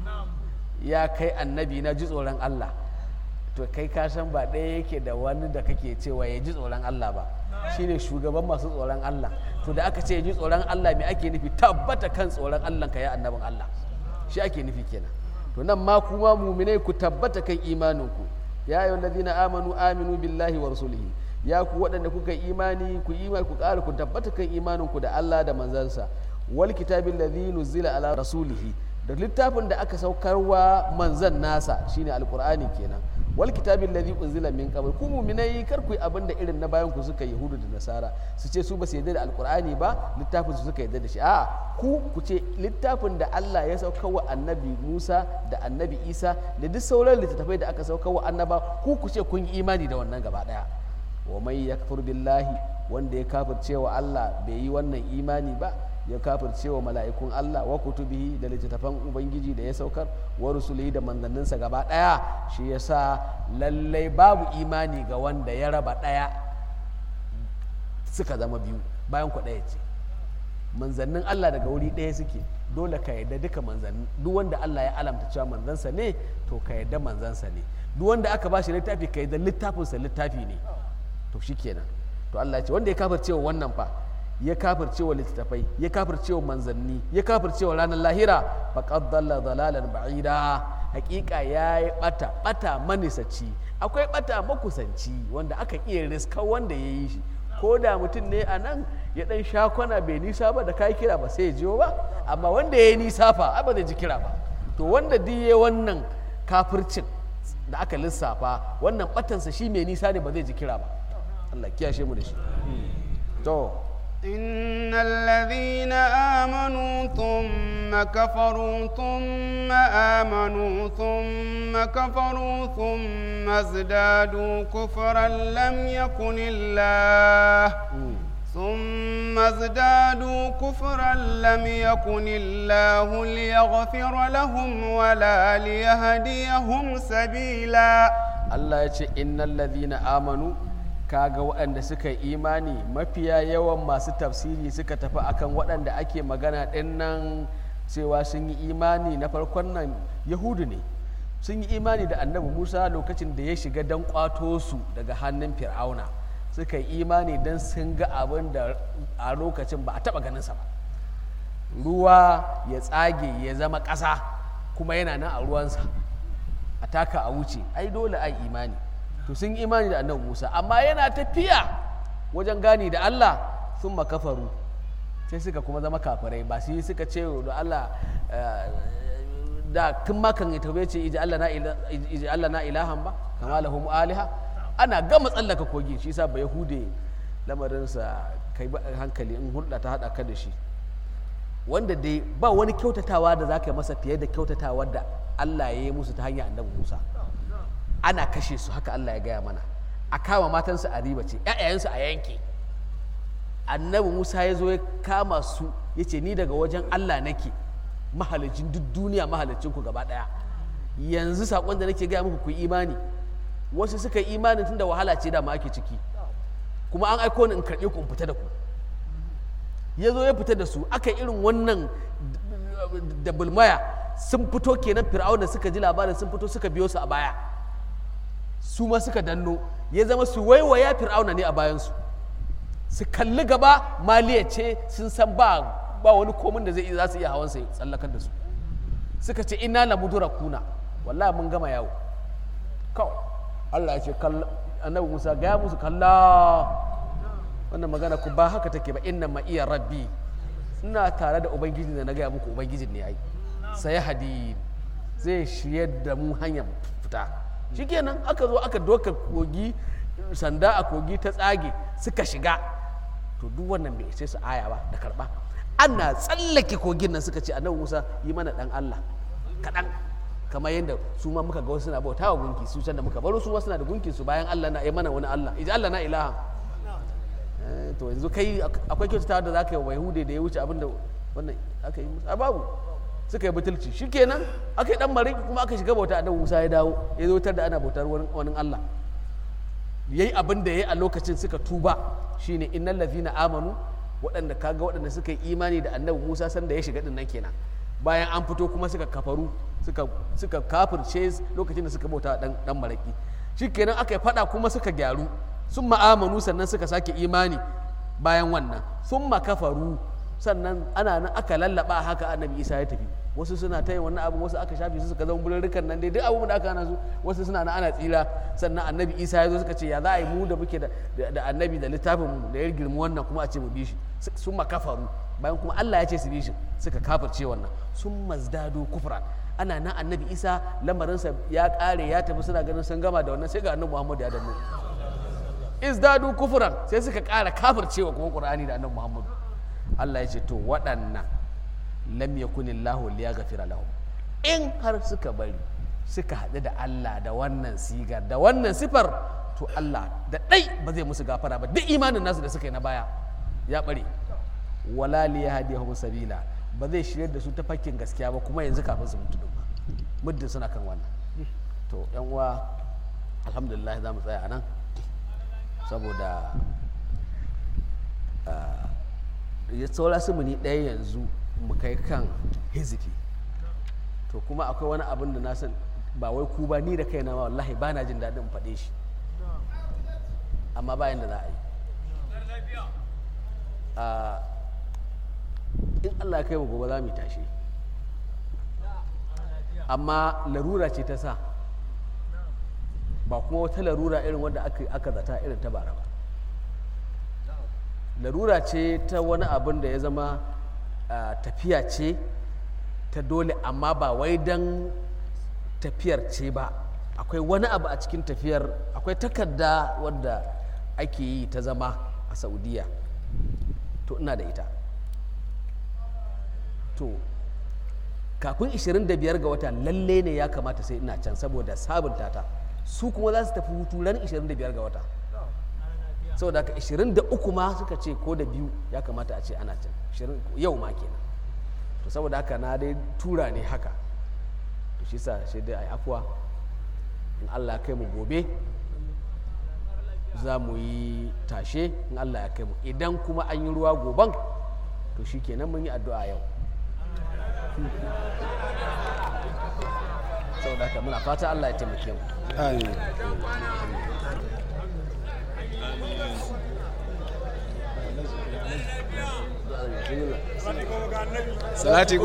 ya kai annabi na ji tsoron Allah to kai ka san ba ɗaya yake da wani da kake cewa ya ji tsoron Allah ba shine shugaban masu tsoron Allah to da aka ce ya ji tsoron Allah me ake nufi tabbata kan tsoron Allah ka ya annabin Allah shi ake nufi kenan to nan ma kuma muminai ku tabbata kan imaninku ya ayyuhal ladina amanu aminu billahi wa rasulihi ya ku waɗanda kuka imani ku imani ku ƙara ku tabbata kan imaninku da Allah da manzansa wal kitabil ladhi nuzila ala rasulihi da littafin da aka saukarwa manzan nasa shine alqur'ani kenan wal kitabil ladhi unzila min qabl ku mu'minai kar ku yi abin da irin na bayan ku suka yahudu da nasara su ce su ba su yarda da alqur'ani ba littafin su suka yarda da shi a ku ku ce littafin da Allah ya saukarwa annabi Musa da annabi Isa da duk sauran littattafai da aka saukarwa annaba ku ku ce kun yi imani da wannan gaba daya wa mai yakfur billahi wanda ya kafirce wa Allah bai yi wannan imani ba ya kafirce wa mala'ikun Allah wa kutubihi da littattafan ubangiji da ya saukar wa rusulihi da manzanninsa gaba daya shi yasa lallai babu imani ga wanda ya raba daya suka zama biyu bayan ku daya ce manzannin Allah daga wuri ɗaya suke dole ka yarda duka manzannin duk wanda Allah ya alamta cewa manzansa ne to ka yarda manzansa ne duk wanda aka ba shi littafi ka yarda littafinsa littafi ne to shikenan to Allah ya ce wanda ya kafirce wa wannan fa ya kafirce wa littattafai ya kafirce wa manzanni ya kafirce wa ranar lahira faqad dalla dalalan ba'ida hakika yayi bata bata manisaci akwai bata makusanci wanda aka iya riska wanda ya yi shi ko da mutum ne a nan ya dan sha kwana bai nisa ba da kai kira ba sai ya jiyo ba amma wanda ya yi nisa fa ai ba zai ji kira ba to wanda duk ya wannan kafircin da aka lissafa wannan batansa shi mai nisa ne ba zai ji kira ba Allah kiyashe mu da shi to إن الذين آمنوا ثم كفروا ثم آمنوا ثم كفروا ثم ازدادوا كفرا لم يكن الله ثم ازدادوا كفرا لم يكن الله ليغفر لهم ولا ليهديهم سبيلا Allah ya ce innal ladhina amanu kaga waɗanda suka yi imani mafiya yawan masu tafsiri suka tafi akan waɗanda ake magana ɗin nan cewa sun yi imani na farkon nan yahudu ne sun yi imani da annabi musa lokacin da ya shiga don kwato su daga hannun fir'auna suka yi imani don sun ga abin da a lokacin ba a taɓa ganinsa ba ruwa ya tsage ya zama ƙasa kuma yana nan a ruwansa a taka a wuce ai dole ai imani to sun yi imani da annabi Musa amma yana tafiya wajen gani da Allah sun makafaru sai suka kuma zama kafirai ba su yi suka ce da Allah da tun makan ya taube ce iji Allah na ilahan ba kama lahum aliha ana gama tsallaka kogi shi sa ba yahude lamarinsa kai ba hankali in hulɗa ta haɗa ka da shi wanda dai ba wani kyautatawa da za ka yi masa fiye da kyautatawa da Allah ya yi musu ta hanyar annabi Musa ana kashe su haka Allah ya gaya mana a kama matansu a riba ce ‘ya'yayensu a yanke annabi Musa ya zo ya kama su ya ce ni daga wajen Allah nake mahalicin duk duniya mahalicin ku gaba ɗaya yanzu saƙon da nake gaya muku ku imani wasu suka yi imanin tunda wahala ce da ma ake ciki kuma an aiko ni in karɓe ku in fita da ku ya zo ya fita da su aka irin wannan da bulmaya sun fito kenan fir'auna suka ji labarin sun fito suka biyo su a baya su ma suka danno ya zama su waiwaya fir'auna ne a bayansu su kalli gaba maliya ce sun san ba ba wani komin da zai za su iya hawan sai tsallakar da su suka ce ina la mudura kuna wallahi mun gama yawo kawai Allah ya ce annabi Musa gaya musu kalla wannan magana ku ba haka take ba inna ma iya rabbi ina tare da ubangiji da na gaya muku ubangijin ne ai sai hadi zai shirye da mu hanyar fita shikenan aka zo aka doka kogi sanda a kogi ta tsage suka shiga to duk wannan bai sai su aya ba da karba ana tsallake kogin nan suka ce annabi Musa yi mana dan Allah kaɗan kamar yadda su ma muka ga wasu na bauta wa gunki su can da muka baro su wasu na da gunkin su bayan Allah na yi mana wani Allah iji Allah na ilaha to yanzu kai akwai kyautata da za ka yi wa yahude da ya wuce abinda wannan aka yi musu a babu suka yi butulci shikenan aka yi dan mariki kuma aka shiga bauta annabi Musa ya dawo ya zo tar da ana bautar wani Allah yayi abin da yayi a lokacin suka tuba shine innal ladhina amanu waɗanda kaga waɗanda suka yi imani da annabi Musa sanda ya shiga din nan kenan bayan an fito kuma suka kafaru suka suka kafirce lokacin da suka bauta dan dan maraki shikenan aka yi fada kuma suka gyaru sun ma'amanu sannan suka sake imani bayan wannan sun kafaru sannan ana nan aka lallaba haka annabi isa ya tafi wasu suna ta yin wannan abu wasu aka shafe su suka zama bururrukan nan dai duk abubuwan da aka hana su wasu suna nan ana tsira sannan annabi isa ya zo suka ce ya za a yi mu da muke da annabi da littafin mu da ya girmi wannan kuma a ce mu bi shi sun kafaru bayan kuma Allah ya ce su bi shi suka kafirce wannan sun mazdado kufran ana nan annabi isa lamarinsa ya kare ya tafi suna ganin sun gama da wannan sai ga annabi muhammadu ya danno izdadu kufuran sai suka kara kafircewa kuma qur'ani da annabi muhammadu Allah ya ce to waɗannan lam yakunillahu liyaghfira lahum in har suka bari suka haɗu da Allah da wannan sigar da wannan sifar to Allah da ɗai ba zai musu gafara ba duk imanin nasu da suka yi na baya ya ɓare wala liyahdihum sabila ba zai shirya da su ta fakkin gaskiya ba kuma yanzu kafin su mutu din ba muddin suna kan wannan to yan uwa alhamdulillah za mu tsaya a nan saboda ya saura su muni ɗaya yanzu mu kai kan hizifi to kuma akwai wani abin da na san ba wai ku ba ni da kaina ma wallahi ba na jin daɗin faɗe shi amma bayan da za a yi in allah kai mu gobe za mu tashi amma larura ce ta sa ba kuma wata larura irin wanda aka zata irin ta bara ba larura ce ta wani abin da ya zama tafiya ce ta dole amma ba wai don tafiyar ce ba akwai wani abu a cikin tafiyar akwai takarda wadda ake yi ta zama a saudiya to ina da ita to kafin 25 ga wata lalle ne ya kamata sai ina can saboda sabunta ta su kuma za su tafi hutu ran 25 ga wata saboda haka 23 ma suka ce ko da biyu ya kamata a ce ana can yau ma kenan to saboda haka na dai tura ne haka to shi sa shi dai a yi afuwa in allah ya kai mu gobe za mu yi tashe in allah ya kai mu idan kuma an yi ruwa goban to shi kenan mun yi addu'a yau saboda haka muna fata allah ya taimake mu amin salati